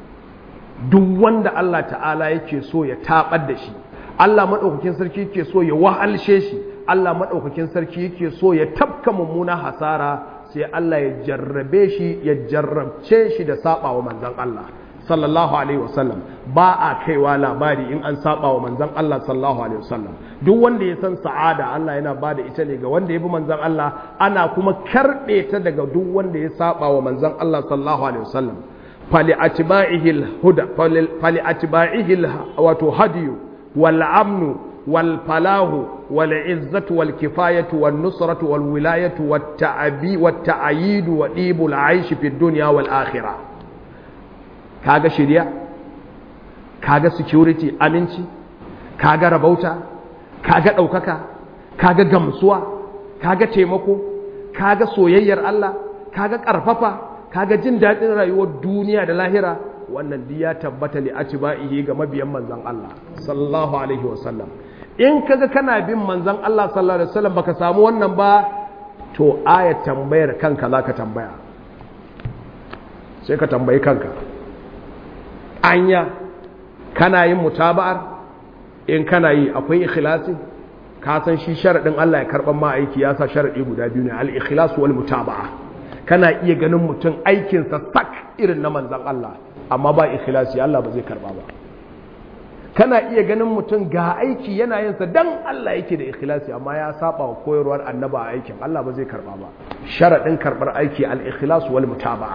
A: duk wanda Allah ta'ala yake so ya tabar da shi Allah madaukakin sarki yake so ya wahalshe shi Allah madaukakin sarki yake so ya tabka mummuna hasara sai Allah ya jarrabe shi ya jarrabce shi da sabawa manzon Allah sallallahu alaihi wasallam ba a kaiwa labari in an saba wa manzon Allah sallallahu alaihi wasallam duk wanda ya san sa'ada Allah yana ba da ita ne ga wanda ya bi manzon Allah ana kuma karbe ta daga duk wanda ya saba wa manzon Allah sallallahu alaihi wasallam fali atba'ihi al-huda fali atba'ihi wato hadiyu wal amnu wal falahu wal izzatu wal kifayatu wan nusratu wal wilayatu wat ta'abi wat ta'yid wa dibul aish fi dunya wal akhirah kaga shirya kaga security aminci kaga rabauta kaga ɗaukaka kaga gamsuwa kaga taimako kaga soyayyar Allah kaga ƙarfafa kaga jin daɗin rayuwar duniya da lahira wannan duk ya tabbata li atba'ihi ga mabiyan manzon Allah sallallahu alaihi wasallam in kaga kana bin manzon Allah sallallahu alaihi wasallam baka samu wannan ba to ayat tambayar kanka zaka tambaya sai ka tambayi kanka anya kana yin mutaba'ar in kana yi akwai ikhlasi ka san shi sharadin Allah ya karban ma aiki ya sa sharadi guda biyu ne al-ikhlas wal mutaba'a kana iya ganin mutum aikin sa sak irin na manzon Allah amma ba ikhlasi Allah ba zai karba ba kana iya ganin mutum ga aiki yana yin sa dan Allah yake da ikhlasi amma ya saba wa koyarwar annaba a aikin Allah ba zai karba ba sharadin karbar aiki al-ikhlas wal mutaba'a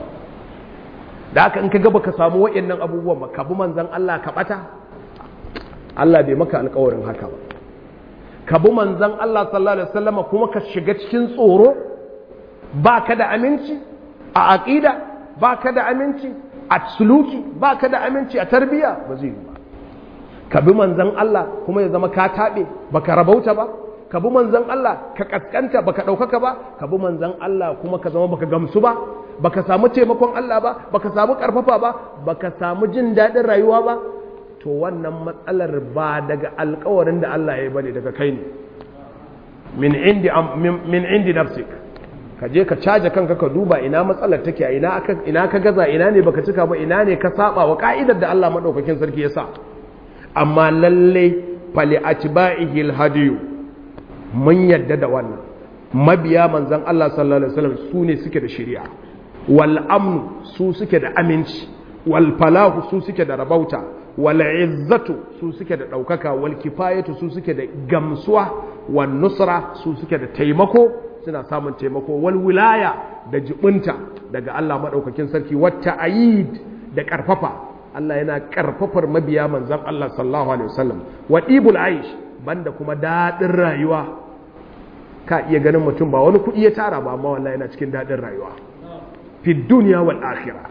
A: da haka in ka ga baka samu wayannan abubuwan ba ka bi manzon Allah ka bata Allah bai maka alƙawarin haka ba ka bi manzon Allah sallallahu alaihi wasallam kuma ka shiga cikin tsoro baka da aminci a aqida baka da aminci a suluki baka da aminci a tarbiyya ba zai yi ba ka bi manzan Allah kuma ya zama ka taɓe baka rabauta ba ka bi manzan Allah ka kaskanta baka ɗaukaka ba ka bi manzan Allah kuma ka zama baka gamsu ba baka samu taimakon Allah ba baka samu ƙarfafa ba baka samu jin daɗin rayuwa ba to wannan matsalar ba daga alkawarin da Allah ya yi bane daga kai ne min indi min indi nafsik ka je ka caja kanka ka duba ina matsalar take a ina aka ina ka gaza ina ne baka cika ba ina ne ka saba wa ka'idar da Allah madaukakin sarki ya sa amma lalle fali atba'ihi alhadiyu mun yadda da wannan mabiya manzon Allah sallallahu alaihi wasallam su ne suke da shari'a wal amn su suke da aminci wal falahu su suke da rabauta wal izzatu su suke da daukaka wal kifayatu su suke da gamsuwa wan nusra su suke da taimako suna samun taimako wal wilaya da jibinta daga Allah madaukakin sarki wata ayid da karfafa Allah yana karfafar mabiya manzan Allah sallallahu alaihi wasallam wa ibul aish banda kuma dadin rayuwa ka iya ganin mutum ba wani kuɗi ya tara ba amma wallahi yana cikin dadin rayuwa fi dunya wal akhirah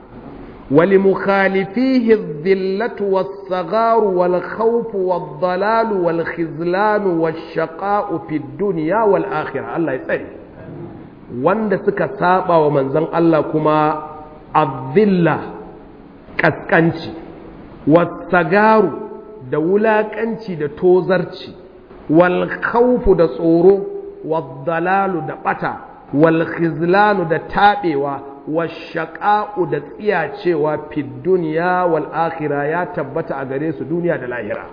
A: ولمخالفيه الذلة والصغار والخوف والضلال والخذلان والشقاء في الدنيا والآخرة الله يسأل wanda suka saba wa manzon Allah kuma azilla kaskanci wasagaru da wulakanci da tozarci wal khawfu da tsoro waddalalu da bata wal khizlanu da tabewa washaƙa'u da tsiyacewa fi duniya wal akhira ya tabbata a gare su duniya da lahira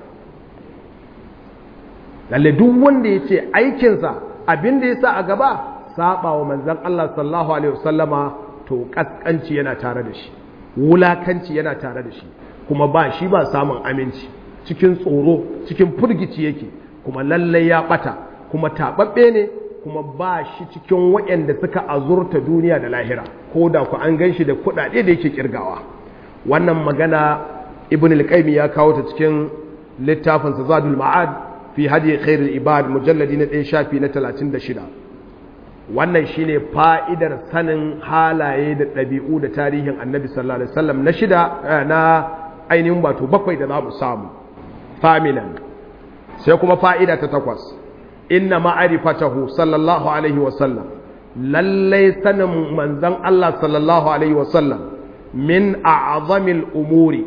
A: lalle duk wanda ya ce aikinsa abin da ya sa a gaba saba wa manzan Allah sallallahu alaihi wasallama to kaskanci yana tare da shi wulakanci yana tare da shi kuma ba shi ba samun aminci cikin tsoro cikin furgici yake kuma lallai ya bata kuma taɓaɓɓe ne kuma ba shi cikin waɗanda suka azurta duniya da lahira ko da ku an gan shi da kuɗaɗe da yake kirgawa wannan magana ibn al ya kawo ta cikin littafin zadul ma'ad fi hadi khairul ibad mujalladi na ɗaya shafi na 36 wannan shine fa'idar sanin halaye da ɗabi'u da tarihin annabi sallallahu alaihi wasallam na shida na ainihin wato bakwai da za mu samu faminan sai kuma fa'ida ta takwas inna ma'arifatahu sallallahu alaihi wasallam lallai sanin manzan Allah sallallahu alaihi wasallam min a'zamil umuri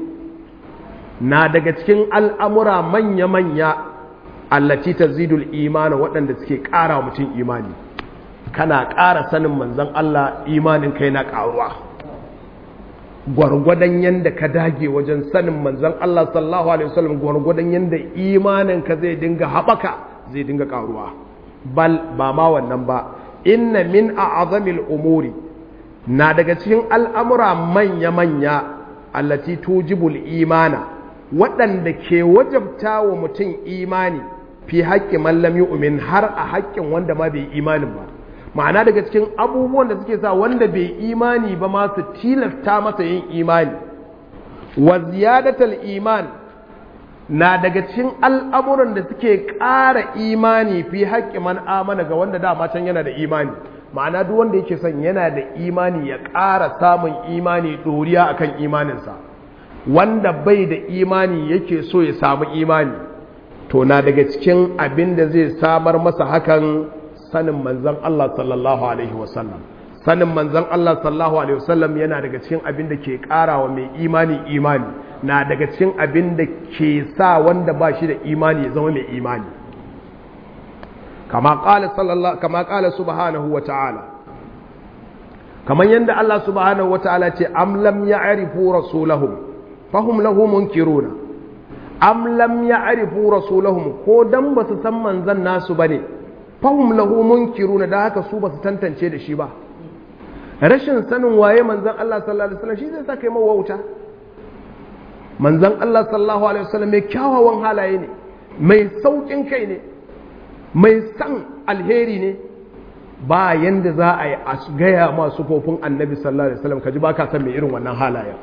A: na daga cikin al'amura manya-manya allaci ta zidul imani waɗanda suke ƙara mutum imani kana ƙara sanin manzan Allah imanin kai na ƙaruwa gwargwadon yadda ka dage wajen sanin manzan Allah sallallahu alaihi wasallam gwargwadon yadda imanin ka zai dinga haɓaka zai dinga ƙaruwa bal ba ma wannan ba inna min a'zamil umuri na daga cikin al'amura manya-manya allati tujibul imana waɗanda ke wajabta wa mutum imani fi haƙƙi mallam yu'min har a haƙƙin wanda ma bai imanin ba ma'ana daga cikin abubuwan da suke sa wanda bai imani ba ma su tilasta masa yin imani wa ziyadatal iman na daga cikin al'amuran da suke ƙara imani fi haƙƙi man amana ga wanda dama can yana da imani ma'ana duk wanda yake son yana da imani ya ƙara samun imani ɗoriya akan imaninsa wanda bai da imani yake so ya samu imani to na daga cikin abin da zai samar masa hakan sanin manzan Allah sallallahu alaihi wasallam sanin manzan Allah sallallahu alaihi wasallam yana daga cikin abin da ke ƙarawa mai imani imani na daga cikin abin da ke sa wanda ba shi da imani ya zama mai imani kama ƙala sallallahu kama ƙala subhanahu wa ta'ala kamar yadda Allah subhanahu wa ta'ala ce am lam ya'rifu rasulahum fahum lahu munkiruna am lam ya'rifu rasulahum ko dan ba su san manzan nasu bane fahum lahu munkiruna da haka su ba su tantance da shi ba rashin sanin waye manzan Allah sallallahu alaihi wasallam shi zai sa kai mawauta manzan Allah sallallahu alaihi wasallam mai kyawawan halaye ne mai saukin kai ne mai san alheri ne ba yanda za a yi a gaya masu kofin annabi sallallahu alaihi wasallam kaji ba ka san mai irin wannan halayen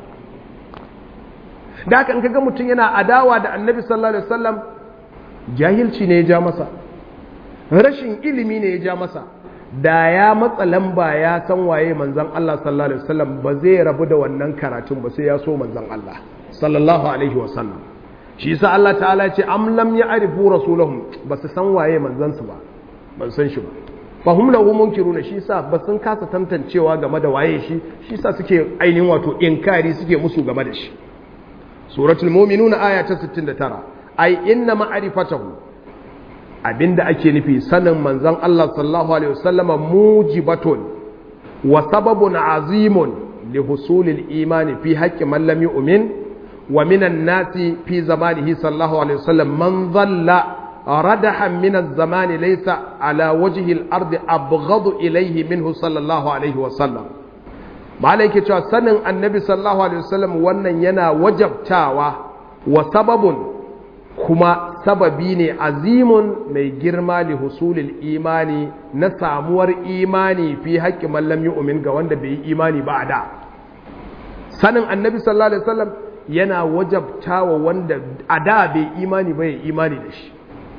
A: da haka in kaga mutum yana adawa da annabi sallallahu alaihi wasallam jahilci ne ya ja masa rashin ilimi ne ya ja masa da ya matsa lamba ya san waye manzon Allah sallallahu alaihi wasallam ba zai rabu da wannan karatun ba sai ya so manzon Allah sallallahu alaihi wasallam shi yasa Allah ta'ala ce am lam ya'rifu rasulahum ba su san waye manzon su ba ban san shi ba fahum lahu munkiruna shi yasa ba sun kasa tantancewa game da waye shi shi yasa suke ainihin wato inkari suke musu game da shi suratul mu'minuna aya ta 69 ai inna ma'rifatahu abinda ake nufi sanin manzon Allah sallallahu alaihi wasallama mujibatun wa sababun azimun li husulil imani fi haqqi man lam yu'min wa minan nasi fi zamanihi sallallahu alaihi wasallam man dhalla radahan min az-zaman laysa ala wajhi al-ardi abghadu ilayhi minhu sallallahu alaihi wasallam malai ke cewa sanin annabi sallallahu alaihi wasallam wannan yana wajabtawa wa sababun kuma sababi ne azimun mai girma li husulil imani na samuwar imani fi haƙƙi mallam yu'min ga wanda bai yi imani ba a da sanin annabi sallallahu alaihi wasallam yana wajabtawa wanda a da bai imani ba ya imani da shi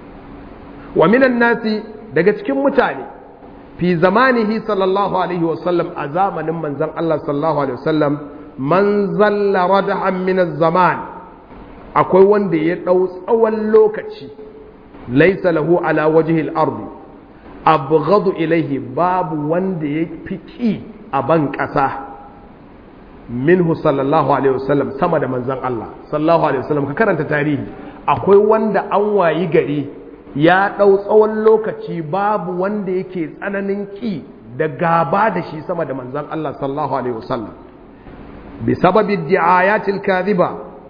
A: wa minan nasi daga cikin mutane fi zamanihi sallallahu alaihi wasallam a zamanin manzon Allah sallallahu alaihi wasallam man zalla radahan min zaman akwai wanda ya ɗau tsawon lokaci laisa lahu ala wajihil ardi abghadu ilaihi babu wanda ya fi ƙi a ban ƙasa minhu sallallahu alaihi wasallam sama da manzon Allah sallallahu alaihi wasallam ka karanta tarihi akwai wanda an wayi gari ya ɗau tsawon lokaci babu wanda yake tsananin ƙi da gaba da shi sama da manzon Allah sallallahu alaihi wasallam bi sababi di'ayatil kadhiba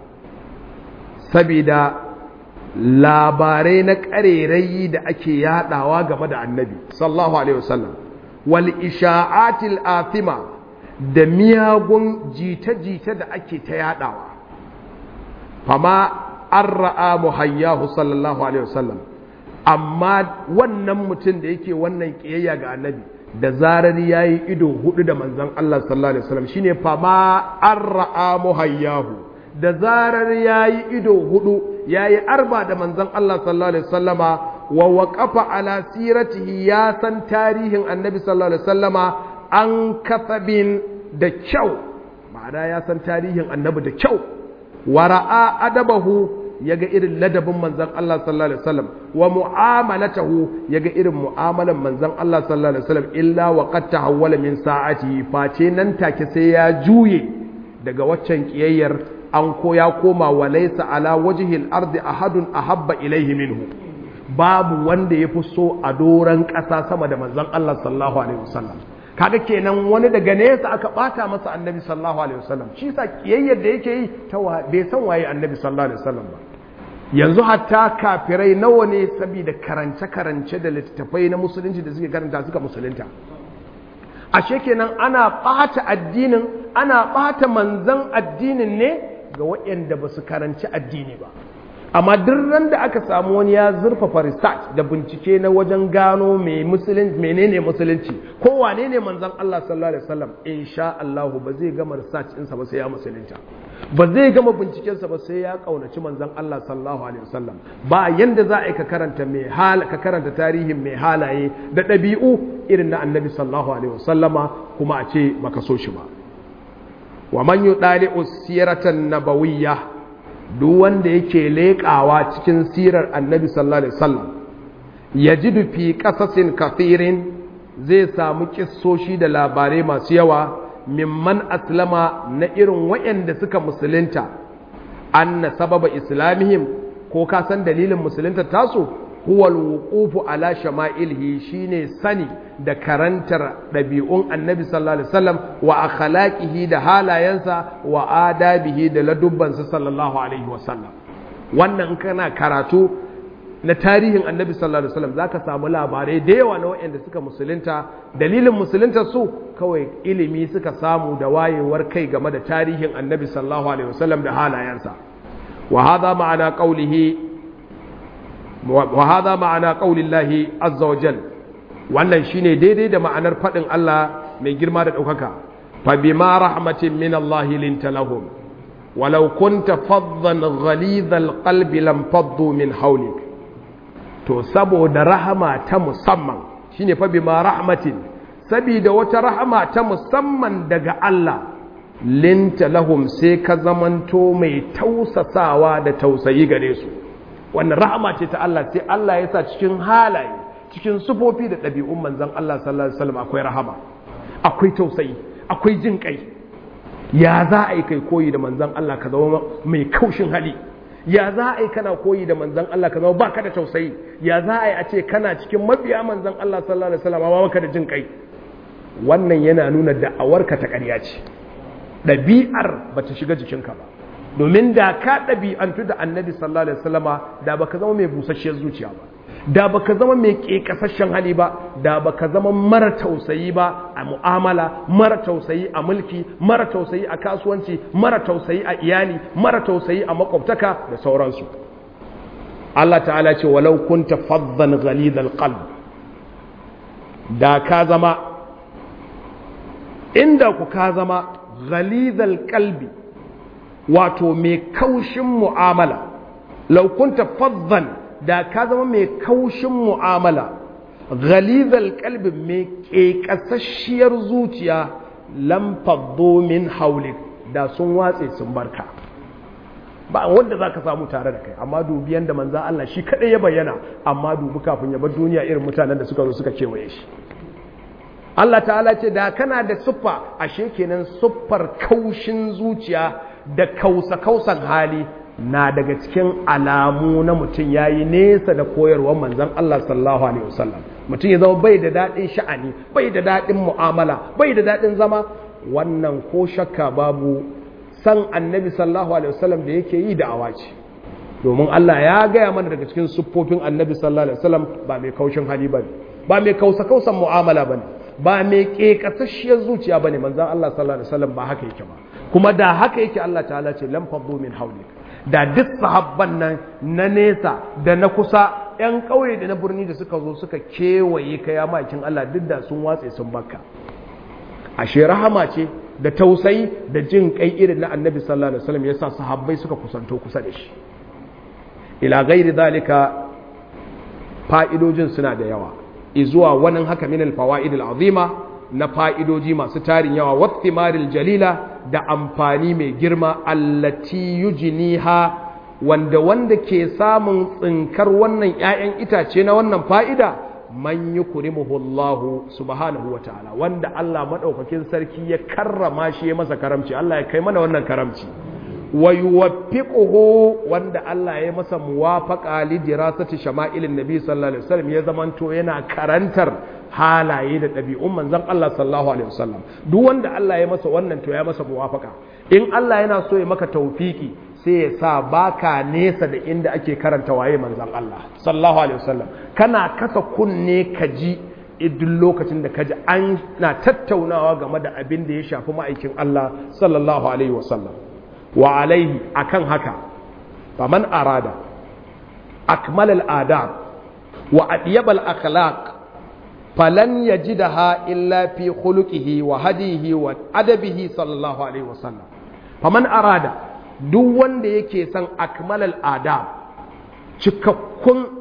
A: saboda labarai na ƙarerayi da ake yadawa game da annabi sallallahu alaihi wasallam wal isha'atil athima da miyagun jita-jita da ake ta yadawa fama an ra'a muhayyahu sallallahu alaihi wasallam amma wannan mutum da yake wannan kiyayya ga annabi da zarar yayi ido hudu da manzon Allah sallallahu alaihi wasallam shine fama an ra'a muhayyahu da zarar ya yi ido hudu ya yi arba da manzan Allah sallallahu Alaihi wasallama wa waƙafa ala siratihi ya san tarihin annabi sallallahu Alaihi wasallama an kasabin da kyau ma'ana ya san tarihin annabi da kyau wa ra'a adabahu ya ga irin ladabin manzan Allah sallallahu Alaihi wasallam wa mu'amalatahu ya ga irin mu'amalan manzan Allah sallallahu Alaihi wasallam illa wa qad tahawwala min sa'ati face nan take sai ya juye daga waccan kiyayyar an ko ya koma wa laysa ala wajhil ardi ahadun ahabba ilaihi minhu babu wanda ya fi so a doran ƙasa sama da manzon Allah sallallahu alaihi wasallam kaga kenan wani daga nesa aka bata masa annabi sallallahu alaihi wasallam shi sa kiyayyar da yake yi ta bai san waye annabi sallallahu alaihi wasallam ba yanzu hatta kafirai nawa ne saboda karance karance da littattafai na musulunci da suke karanta suka musulunta ashe kenan ana ɓata addinin ana ɓata manzan addinin ne ga waɗanda ba su karanci addini ba amma duk ran da aka samu wani ya zurfafa research da bincike na wajen gano menene musulunci ko wane ne manzan Allah sallallahu alaihi wasallam insha Allah ba zai gama research ɗinsa ba sai ya musulunta ba zai gama bincikensa ba sai ya kaunaci manzan Allah sallallahu alaihi wasallam ba yanda za a yi ka karanta mai hal ka karanta tarihin mai halaye da ɗabi'u irin na annabi sallallahu alaihi wasallama kuma a ce baka so shi ba wa man yudali usiratan nabawiyya duk wanda yake leƙawa cikin sirar annabi sallallahu alaihi wasallam yajidu fi qasasin kathirin zai samu kissoshi da labarai masu yawa mimman aslama na irin waɗanda suka musulunta anna sababa islamihim ko ka san dalilin musulunta tasu huwa alwuqufu ala shama'ilhi shine sani da karantar ɗabi'un annabi sallallahu alaihi wasallam wa akhlaqihi da halayensa wa adabihi da ladubbansa sallallahu alaihi wasallam wannan kana karatu na tarihin annabi sallallahu alaihi wasallam zaka samu labarai da yawa na waɗanda suka musulunta dalilin musulunta su kawai ilimi suka samu da wayewar kai game da tarihin annabi sallallahu alaihi wasallam da halayensa wa hadha ma'ana qawlihi wa hadha ma'ana qawlillahi azza wa jal wannan shine daidai da ma'anar fadin Allah mai girma da daukaka fa bima rahmatin min Allah linta lahum walau kunta faddan ghalidhal qalbi lam faddu min hawlik to saboda rahama ta musamman shine fa bima rahmatin saboda wata rahama ta musamman daga Allah linta lahum sai ka zamanto mai tausasawa da tausayi gare su wannan rahama ce ta Allah sai Allah ya sa cikin halaye cikin sufofi da ɗabi'un manzon Allah sallallahu alaihi wasallam akwai rahama akwai tausayi akwai jin kai ya za a yi kai koyi da manzon Allah ka zama mai kaushin hali ya za a yi kana koyi da manzan Allah ka zama baka da tausayi ya za a yi a ce kana cikin mabiya manzan Allah sallallahu alaihi wasallam ba baka da jin kai wannan yana nuna da'awarka ta ƙarya ce ɗabi'ar ba ta shiga jikinka ba domin da ka ɗabi'antu da annabi sallallahu alaihi wasallama da baka zama mai busasshiyar zuciya ba da baka zama mai ƙeƙasashen hali ba da baka zama mara tausayi ba a mu'amala mara tausayi a mulki mara tausayi a kasuwanci mara tausayi a iyali mara tausayi a makwabtaka da sauransu Allah ta'ala ce walau kunta faddan ghalidhal qalb da ka zama inda ku ka zama ghalidhal qalbi wato mai kaushin mu'amala law kunta faddan da ka zama mai kaushin mu'amala ghalizal kalbi mai ƙeƙasasshiyar zuciya lamfaddo min haulik da sun watse sun barka ba wanda za ka samu tare da kai amma dubi yadda manzan Allah shi kaɗai ya bayyana amma dubi kafin ya bar duniya irin mutanen da suka zo suka kewaye shi Allah ta'ala ce da kana da siffa ashe kenan siffar kaushin zuciya da kausa-kausan hali na daga cikin alamu na mutum ya yi nesa da koyarwar manzan Allah sallallahu Alaihi wasallam mutum ya zama bai da daɗin sha'ani bai da daɗin mu'amala bai da daɗin zama wannan ko shakka babu san annabi sallallahu Alaihi wasallam da yake yi da awaci domin Allah ya gaya mana daga cikin siffofin annabi sallallahu Alaihi wasallam ba mai kaushin hali ba ba mai kausa-kausan mu'amala ba ne ba mai ƙeƙasasshiyar zuciya ba ne manzan Allah sallallahu Alaihi wasallam ba haka yake ba kuma da haka yake Allah ta'ala ce lam faddu min hawlik da duk sahabban nan na nesa da na kusa 'yan ƙauye da na birni da suka zo suka kewaye ka ya makin Allah duk da sun watse sun baka ashe rahama ce da tausayi da jin kai irin na annabi sallallahu alaihi wasallam yasa sahabbai suka kusanto kusa da shi ila ghairi zalika fa'idojin suna da yawa izuwa wannan haka min al-fawaid al-azima na fa'idoji masu tarin yawa wattimaril jalila da amfani mai girma allati yujniha wanda wanda ke samun tsinkar wannan ‘ya'yan itace na wannan fa'ida man yi kurimuhullahu subhanahu wa ta'ala wanda Allah maɗaukakin sarki ya karrama shi ya masa karamci Allah ya kai mana wannan karamci wa yuwaffiquhu wanda Allah ya masa muwafaqa li dirasati shama'ilin nabi sallallahu alaihi wasallam ya zamanto yana karantar halaye da ɗabi'un manzon Allah sallallahu alaihi wasallam duk wanda Allah ya masa wannan to ya masa muwafaqa in Allah yana so ya maka tawfiki sai ya sa baka nesa da inda ake karanta waye manzon Allah sallallahu alaihi wasallam kana kasa kunne ka ji duk lokacin da kaji an na tattaunawa game da abin da ya shafi ma'aikin Allah sallallahu alaihi wasallam wa alaihi akan haka faman arada akmal al-adab wa adyab al-akhlaq falan yajidaha illa fi khuluqihi wa hadihi wa adabihi sallallahu alaihi wasallam faman arada duk wanda yake son akmal al-adab cikakkun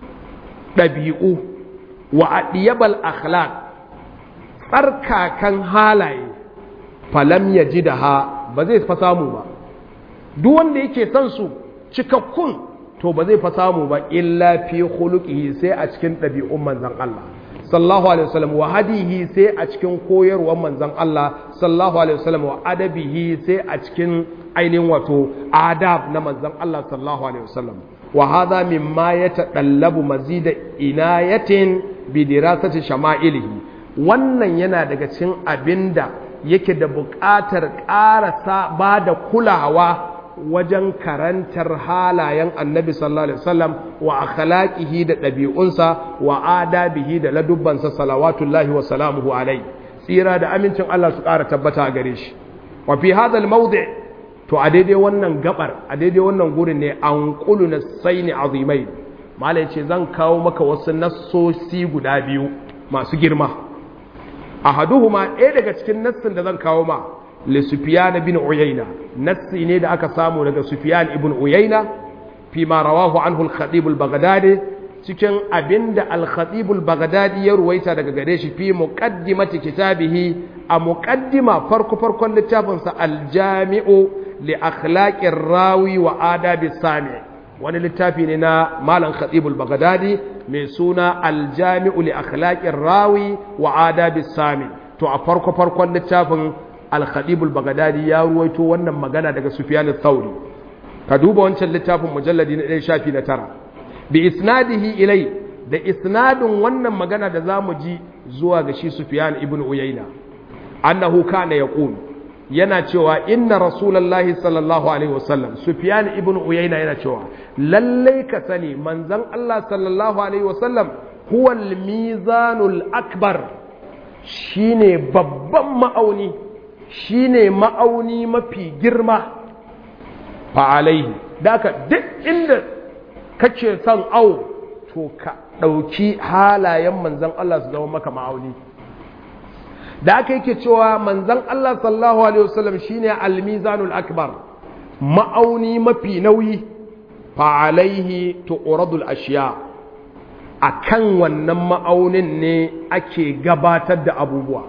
A: ɗabi'u wa adyab al-akhlaq tsarkakan halaye falam yajidaha ba zai fa samu ba duk wanda yake son su cikakkun to ba zai fa samu ba illa fi khuluqihi sai a cikin ɗabi'un manzon Allah sallallahu alaihi wasallam wa hadihi sai a cikin koyarwar manzon Allah sallallahu alaihi wasallam wa adabihi sai a cikin ainihin wato adab na manzon Allah sallallahu alaihi wasallam wa hadha mimma yatadallabu mazida inayatin bi dirasati shama'ilihi wannan yana daga cikin abinda yake da buƙatar ƙarasa ba da kulawa wajen karantar halayen annabi sallallahu alaihi wasallam wa akhlaqihi da ɗabi'unsa wa adabihi da ladubbansa salawatullahi wa salamuhu alai tsira da amincin Allah su ƙara tabbata a gare shi wa fi hadha mawdi to a daidai wannan gabar a daidai wannan gurin ne an qulu nasaini azimai malai ce zan kawo maka wasu nassosi guda biyu masu girma ahaduhuma ɗaya daga cikin nassin da zan kawo ma li sufyan bin uyayna nassi ne da aka samu daga sufyan ibn uyayna fi ma rawahu anhu al-khatib al-baghdadi cikin abinda al-khatib al-baghdadi ya ruwaita daga gare shi fi muqaddimati kitabihi a muqaddima farko farkon littafin sa al-jami'u li akhlaqir rawi wa adabi sami wani littafi ne na malam khatib al-baghdadi mai suna al-jami'u li akhlaqir rawi wa adabi sami to a farko farkon littafin al-khatib al-baghdadi ya ruwaito wannan magana daga sufyan al-thawri ka duba wancan littafin mujalladi na ɗaya shafi na tara bi isnadihi ilai da isnadin wannan magana da zamu ji zuwa ga shi Sufyan ibn Uyayna annahu kana yaqul yana cewa inna rasulullahi sallallahu alaihi wasallam Sufyan ibn Uyayna yana cewa lalle ka sani manzon Allah sallallahu alaihi wasallam huwa al-mizanul akbar shine babban ma'auni shine ma'auni mafi girma fa alaihi daka duk inda kace son au to ka ɗauki halayen manzan Allah su zama maka ma'auni da aka yake cewa manzan Allah sallallahu alaihi wasallam shine al-mizanul akbar ma'auni mafi nauyi fa alaihi tu'radul ashiya akan wannan ma'aunin ne ake gabatar da abubuwa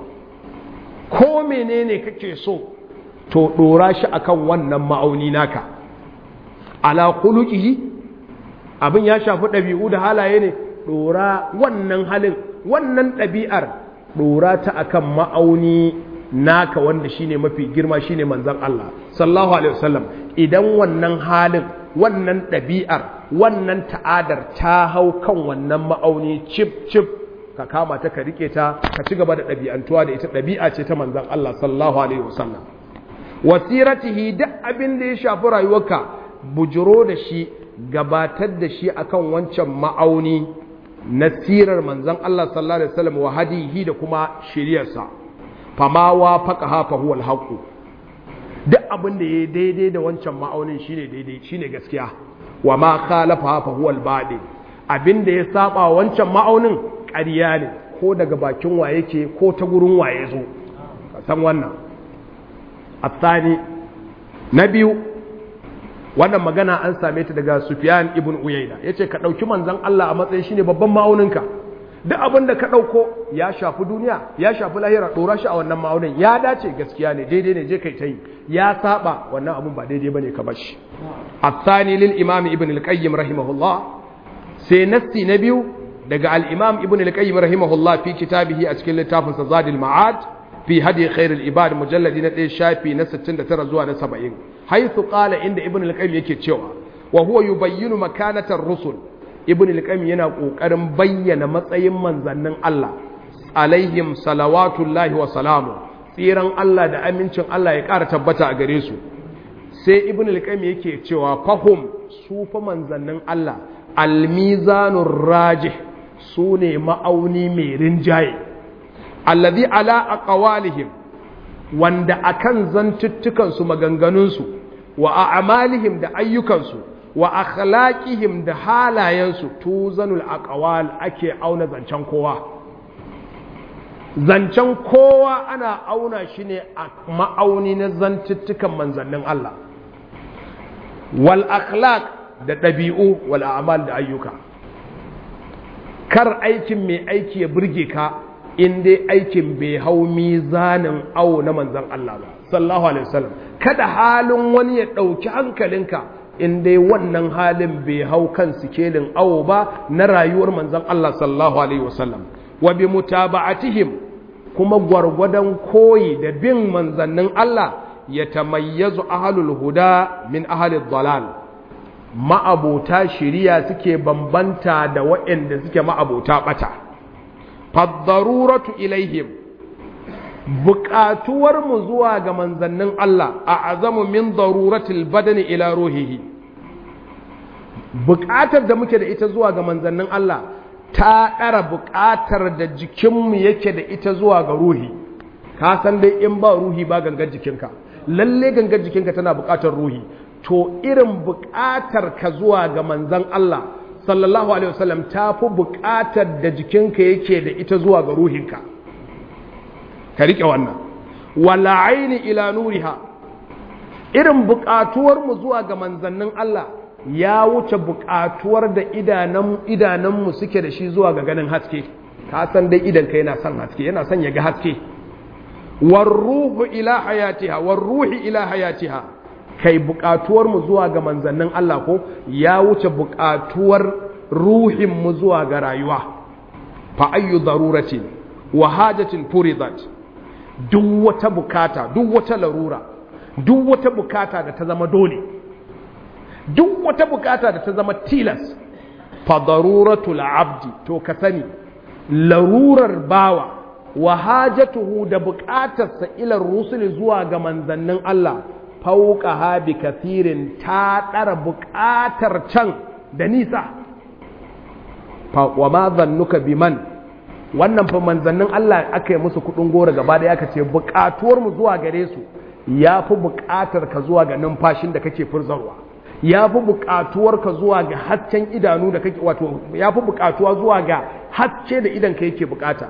A: ko menene kake so to dora shi akan wannan ma'auni naka ala khuluqihi abin ya shafi ɗabi'u da halaye ne ɗora wannan halin wannan ɗabi'ar ɗora ta akan ma'auni naka wanda shine mafi girma shine manzon Allah sallallahu alaihi wasallam idan wannan halin wannan ɗabi'ar wannan ta'adar ta hau kan wannan ma'auni cip cip ka kama ta ka rike ta ka ci gaba da ɗabi'antuwa da ita ɗabi'a ce ta manzon Allah sallallahu alaihi wasallam wasiratihi duk abin da ya shafi rayuwarka bujiro da shi gabatar da shi akan wancan ma'auni na sirar manzon Allah sallallahu alaihi wasallam wa hadihi da kuma shiriyarsa fama wa faqaha fa huwa al duk abin da yayi daidai da wancan ma'aunin shine daidai shine gaskiya wa ma khalafa fa huwa al abin da ya saba wancan ma'aunin ƙarya ne ko daga bakin wa yake ko ta gurin waye zo ka san wannan الثاني na biyu wannan magana an same ta daga Sufyan ibn Uyayna yace ka dauki manzon Allah a matsayin shine babban ma'auninka duk abin da ka dauko ya shafi duniya ya shafi lahira dora shi a wannan ma'aunin ya dace gaskiya ne daidai ne je kai tai ya saba wannan abun ba daidai bane ka bashi الثاني للإمام ابن القيم رحمه الله سينسي نبيو دقى الإمام ابن القيم رحمه الله في كتابه أتكلم لتافن زاد المعاد في هدي خير العباد مجلد نتي شافي نستن ترى زوا نسبعين حيث قال عند ابن القيم yake cewa wa huwa yubayyinu makanatar rusul ibn al-qayyim yana kokarin bayyana matsayin manzannin Allah alaihim salawatullahi wa salamu tsiran Allah da amincin Allah ya ƙara tabbata a gare su sai ibn al-qayyim yake cewa fahum su fa manzannin Allah al-mizanur rajih sune ma'auni mai rinjaye alladhi ala aqwalihim wanda akan zantuttukan su maganganun su wa a'malihim da ayyukan su wa akhlaqihim da halayen su tuzanul aqwal ake auna zancen kowa zancen kowa ana auna shi ne a ma'auni na zantuttukan manzannin Allah wal akhlaq da ɗabi'u wal a'mal da ayyuka kar aikin mai aiki ya burge ka in dai aikin bai hau mizanin awo na manzan Allah ba sallallahu alaihi wasallam kada halin wani ya ɗauki hankalinka in dai wannan halin bai hau kan sikelin awo ba na rayuwar manzan Allah sallallahu alaihi wasallam wa bi mutaba'atihim kuma gwargwadon koyi da bin manzannin Allah ya tamayyazu ahlul huda min ahlil dalal ma'abota shiriya suke bambanta da waɗanda suke ma'abota bata faddaruratu ilaihim buƙatuwar mu zuwa ga manzannin Allah a azamu min daruratil badani ila ruhihi buƙatar da muke da ita zuwa ga manzannin Allah ta ɗara buƙatar da jikinmu yake da ita zuwa ga ruhi ka san dai in ba ruhi ba gangar jikinka lalle gangar jikinka tana buƙatar ruhi to irin buƙatar ka zuwa ga manzan Allah sallallahu alaihi wasallam ta fi buƙatar da jikinka yake da ita zuwa ga ruhinka ka riƙe wannan wala aini ila nuriha irin buƙatuwar mu zuwa ga manzannin Allah ya wuce buƙatuwar da idanunmu suke da shi zuwa ga ganin haske ka san dai idan ka yana son haske yana son ya ga haske warruhu ila hayatiha warruhi ila hayatiha kai buƙatuwar mu zuwa ga manzannin Allah ko ya wuce buƙatuwar ruhin mu zuwa ga rayuwa fa ayyu daruratin wa hajatin furidat duk wata bukata duk wata larura duk wata bukata da ta zama dole duk wata bukata da ta zama tilas fa daruratul abdi to ka sani larurar bawa wa hajatuhu da bukatarsa ila rusuli zuwa ga manzannin Allah fauka ha bi kathirin ta dara bukatar can da nisa fa wa ma zannuka biman wannan fa manzannin Allah aka yi musu kudin gora gaba da aka ce bukatuwar mu zuwa gare su yafi bukatar ka zuwa ga numfashin da kake furzarwa ya fi buƙatuwarka zuwa ga hasken idanu da kake wato ya fi buƙatuwa zuwa ga haske da idan ka yake buƙata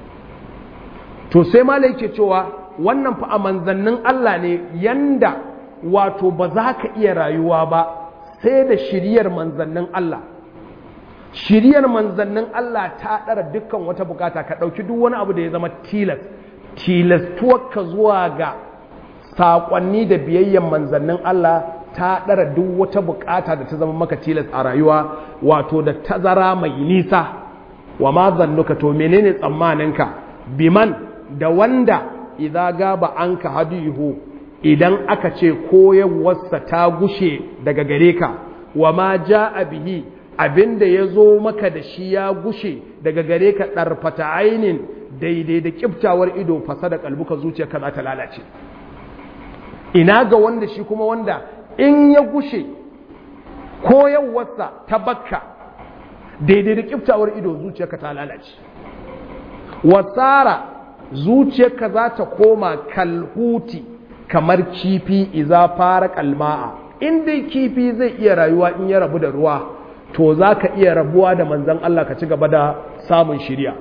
A: to sai ma yake cewa wannan fa a manzannin Allah ne yanda wato ba za ka iya rayuwa ba sai da shiriyar manzannin Allah shiriyar manzannin Allah ta ɗara dukkan wata buƙata ka ɗauki duk wani abu da ya zama tilas tilastuwarka zuwa ga saƙonni da biyayyen manzannin Allah ta ɗara duk wata bukata da ta zama maka tilas a rayuwa wato da tazara mai nisa wa ma zannuka to menene tsammaninka biman da wanda idan gaba an ka hadihu idan aka ce koyarwarsa ta gushe daga gare ka wa ma a bihi abinda ya zo maka da shi ya gushe daga gare ka ɗarfata ainin daidai da ƙiftawar ido fasa da kalbuka zuciyarka za ta lalace ina ga wanda shi kuma wanda in ya gushe koyarwarsa ta bakka daidai da kiftawar ido zuciyarka ta lalace wasara zuciyarka za ta koma kalhuti kamar kifi iza fara kalma'a in dai kifi zai iya rayuwa in ya rabu da ruwa to za ka iya rabuwa da manzan Allah ka ci gaba da samun shirya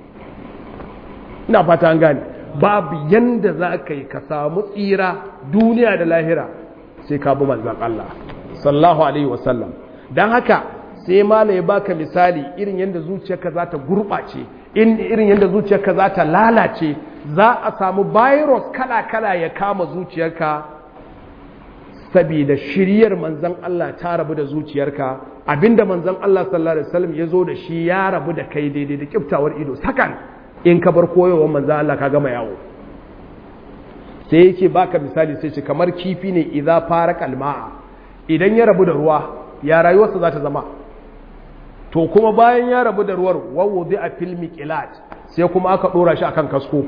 A: ina fata an gane babu yanda za ka yi ka samu tsira duniya da lahira sai ka bi manzan Allah sallallahu alaihi wasallam don haka sai mala ya baka misali irin yadda zuciyarka za ta gurɓace irin yadda zuciyarka za ta lalace za a samu virus kala-kala ya kama zuciyarka saboda shiryar manzan Allah ta rabu da zuciyarka abinda manzan Allah sallallahu alaihi wasallam ya zo da shi ya rabu da kai daidai da kiftawar ido sakan in ka bar koyowar manzan Allah ka gama yawo sai yake baka misali sai ce kamar kifi ne idza fara kalma'a idan ya rabu da ruwa ya rayuwarsa za ta zama to kuma bayan ya rabu da ruwar wawo zai a filmi kilat sai kuma aka dora shi akan kasko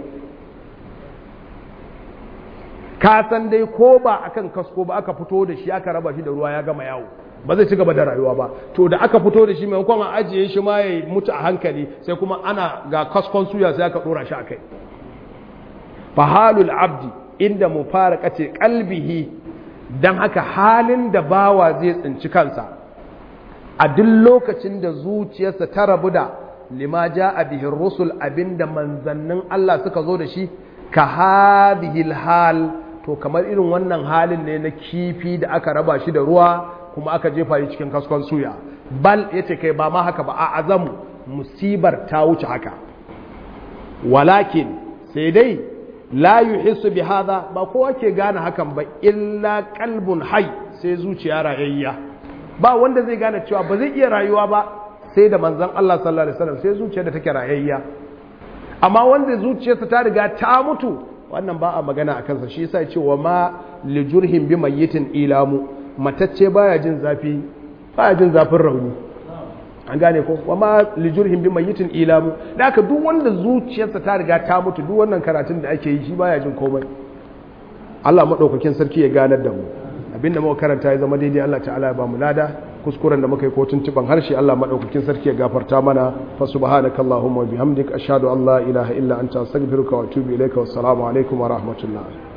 A: ka san dai ko ba akan kasko ba aka fito da shi aka raba shi da ruwa ya gama yawo ba zai ci gaba da rayuwa ba to da aka fito da shi maimakon a ajiye shi ma ya mutu a hankali sai kuma ana ga kaskon suya sai aka dora shi akai fahalul abdi inda mu fara kace kalbihi dan haka halin da bawa zai tsinci kansa a duk lokacin da zuciyarsa ta rabu da lima a bihin rusul abinda manzannin Allah suka zo da shi ka hadihil hal to kamar irin wannan halin ne na kifi da aka raba shi da ruwa kuma aka jefa shi cikin kaskon suya bal yace kai ba ma haka ba a azamu musibar ta wuce haka walakin sai dai la yuhissu bi hadha ba kowa ke gane hakan ba illa qalbun hayy sai zuciya rayayya ba wanda zai gane cewa ba zai iya rayuwa ba sai da manzon Allah sallallahu alaihi wasallam sai zuciya da take rayayya amma wanda zuciyarsa ta riga ta mutu wannan ba a magana a kansa shi yasa ce wa ma li jurhin bi mayyitin ilamu matacce baya jin zafi baya jin zafin rauni an gane ko wa ma lijurhim bi mayyitin ilamu da haka duk wanda zuciyarsa ta riga ta mutu duk wannan karatun da ake yi shi baya jin komai Allah madaukakin sarki ya ganar da mu abinda muka karanta ya zama daidai Allah ta'ala ya ba mu lada kuskuren da muka yi ko tuntuban harshe Allah madaukakin sarki ya gafarta mana fa subhanakallahumma wa bihamdik ashhadu an la ilaha illa anta astaghfiruka wa atubu ilaika wassalamu alaikum wa rahmatullah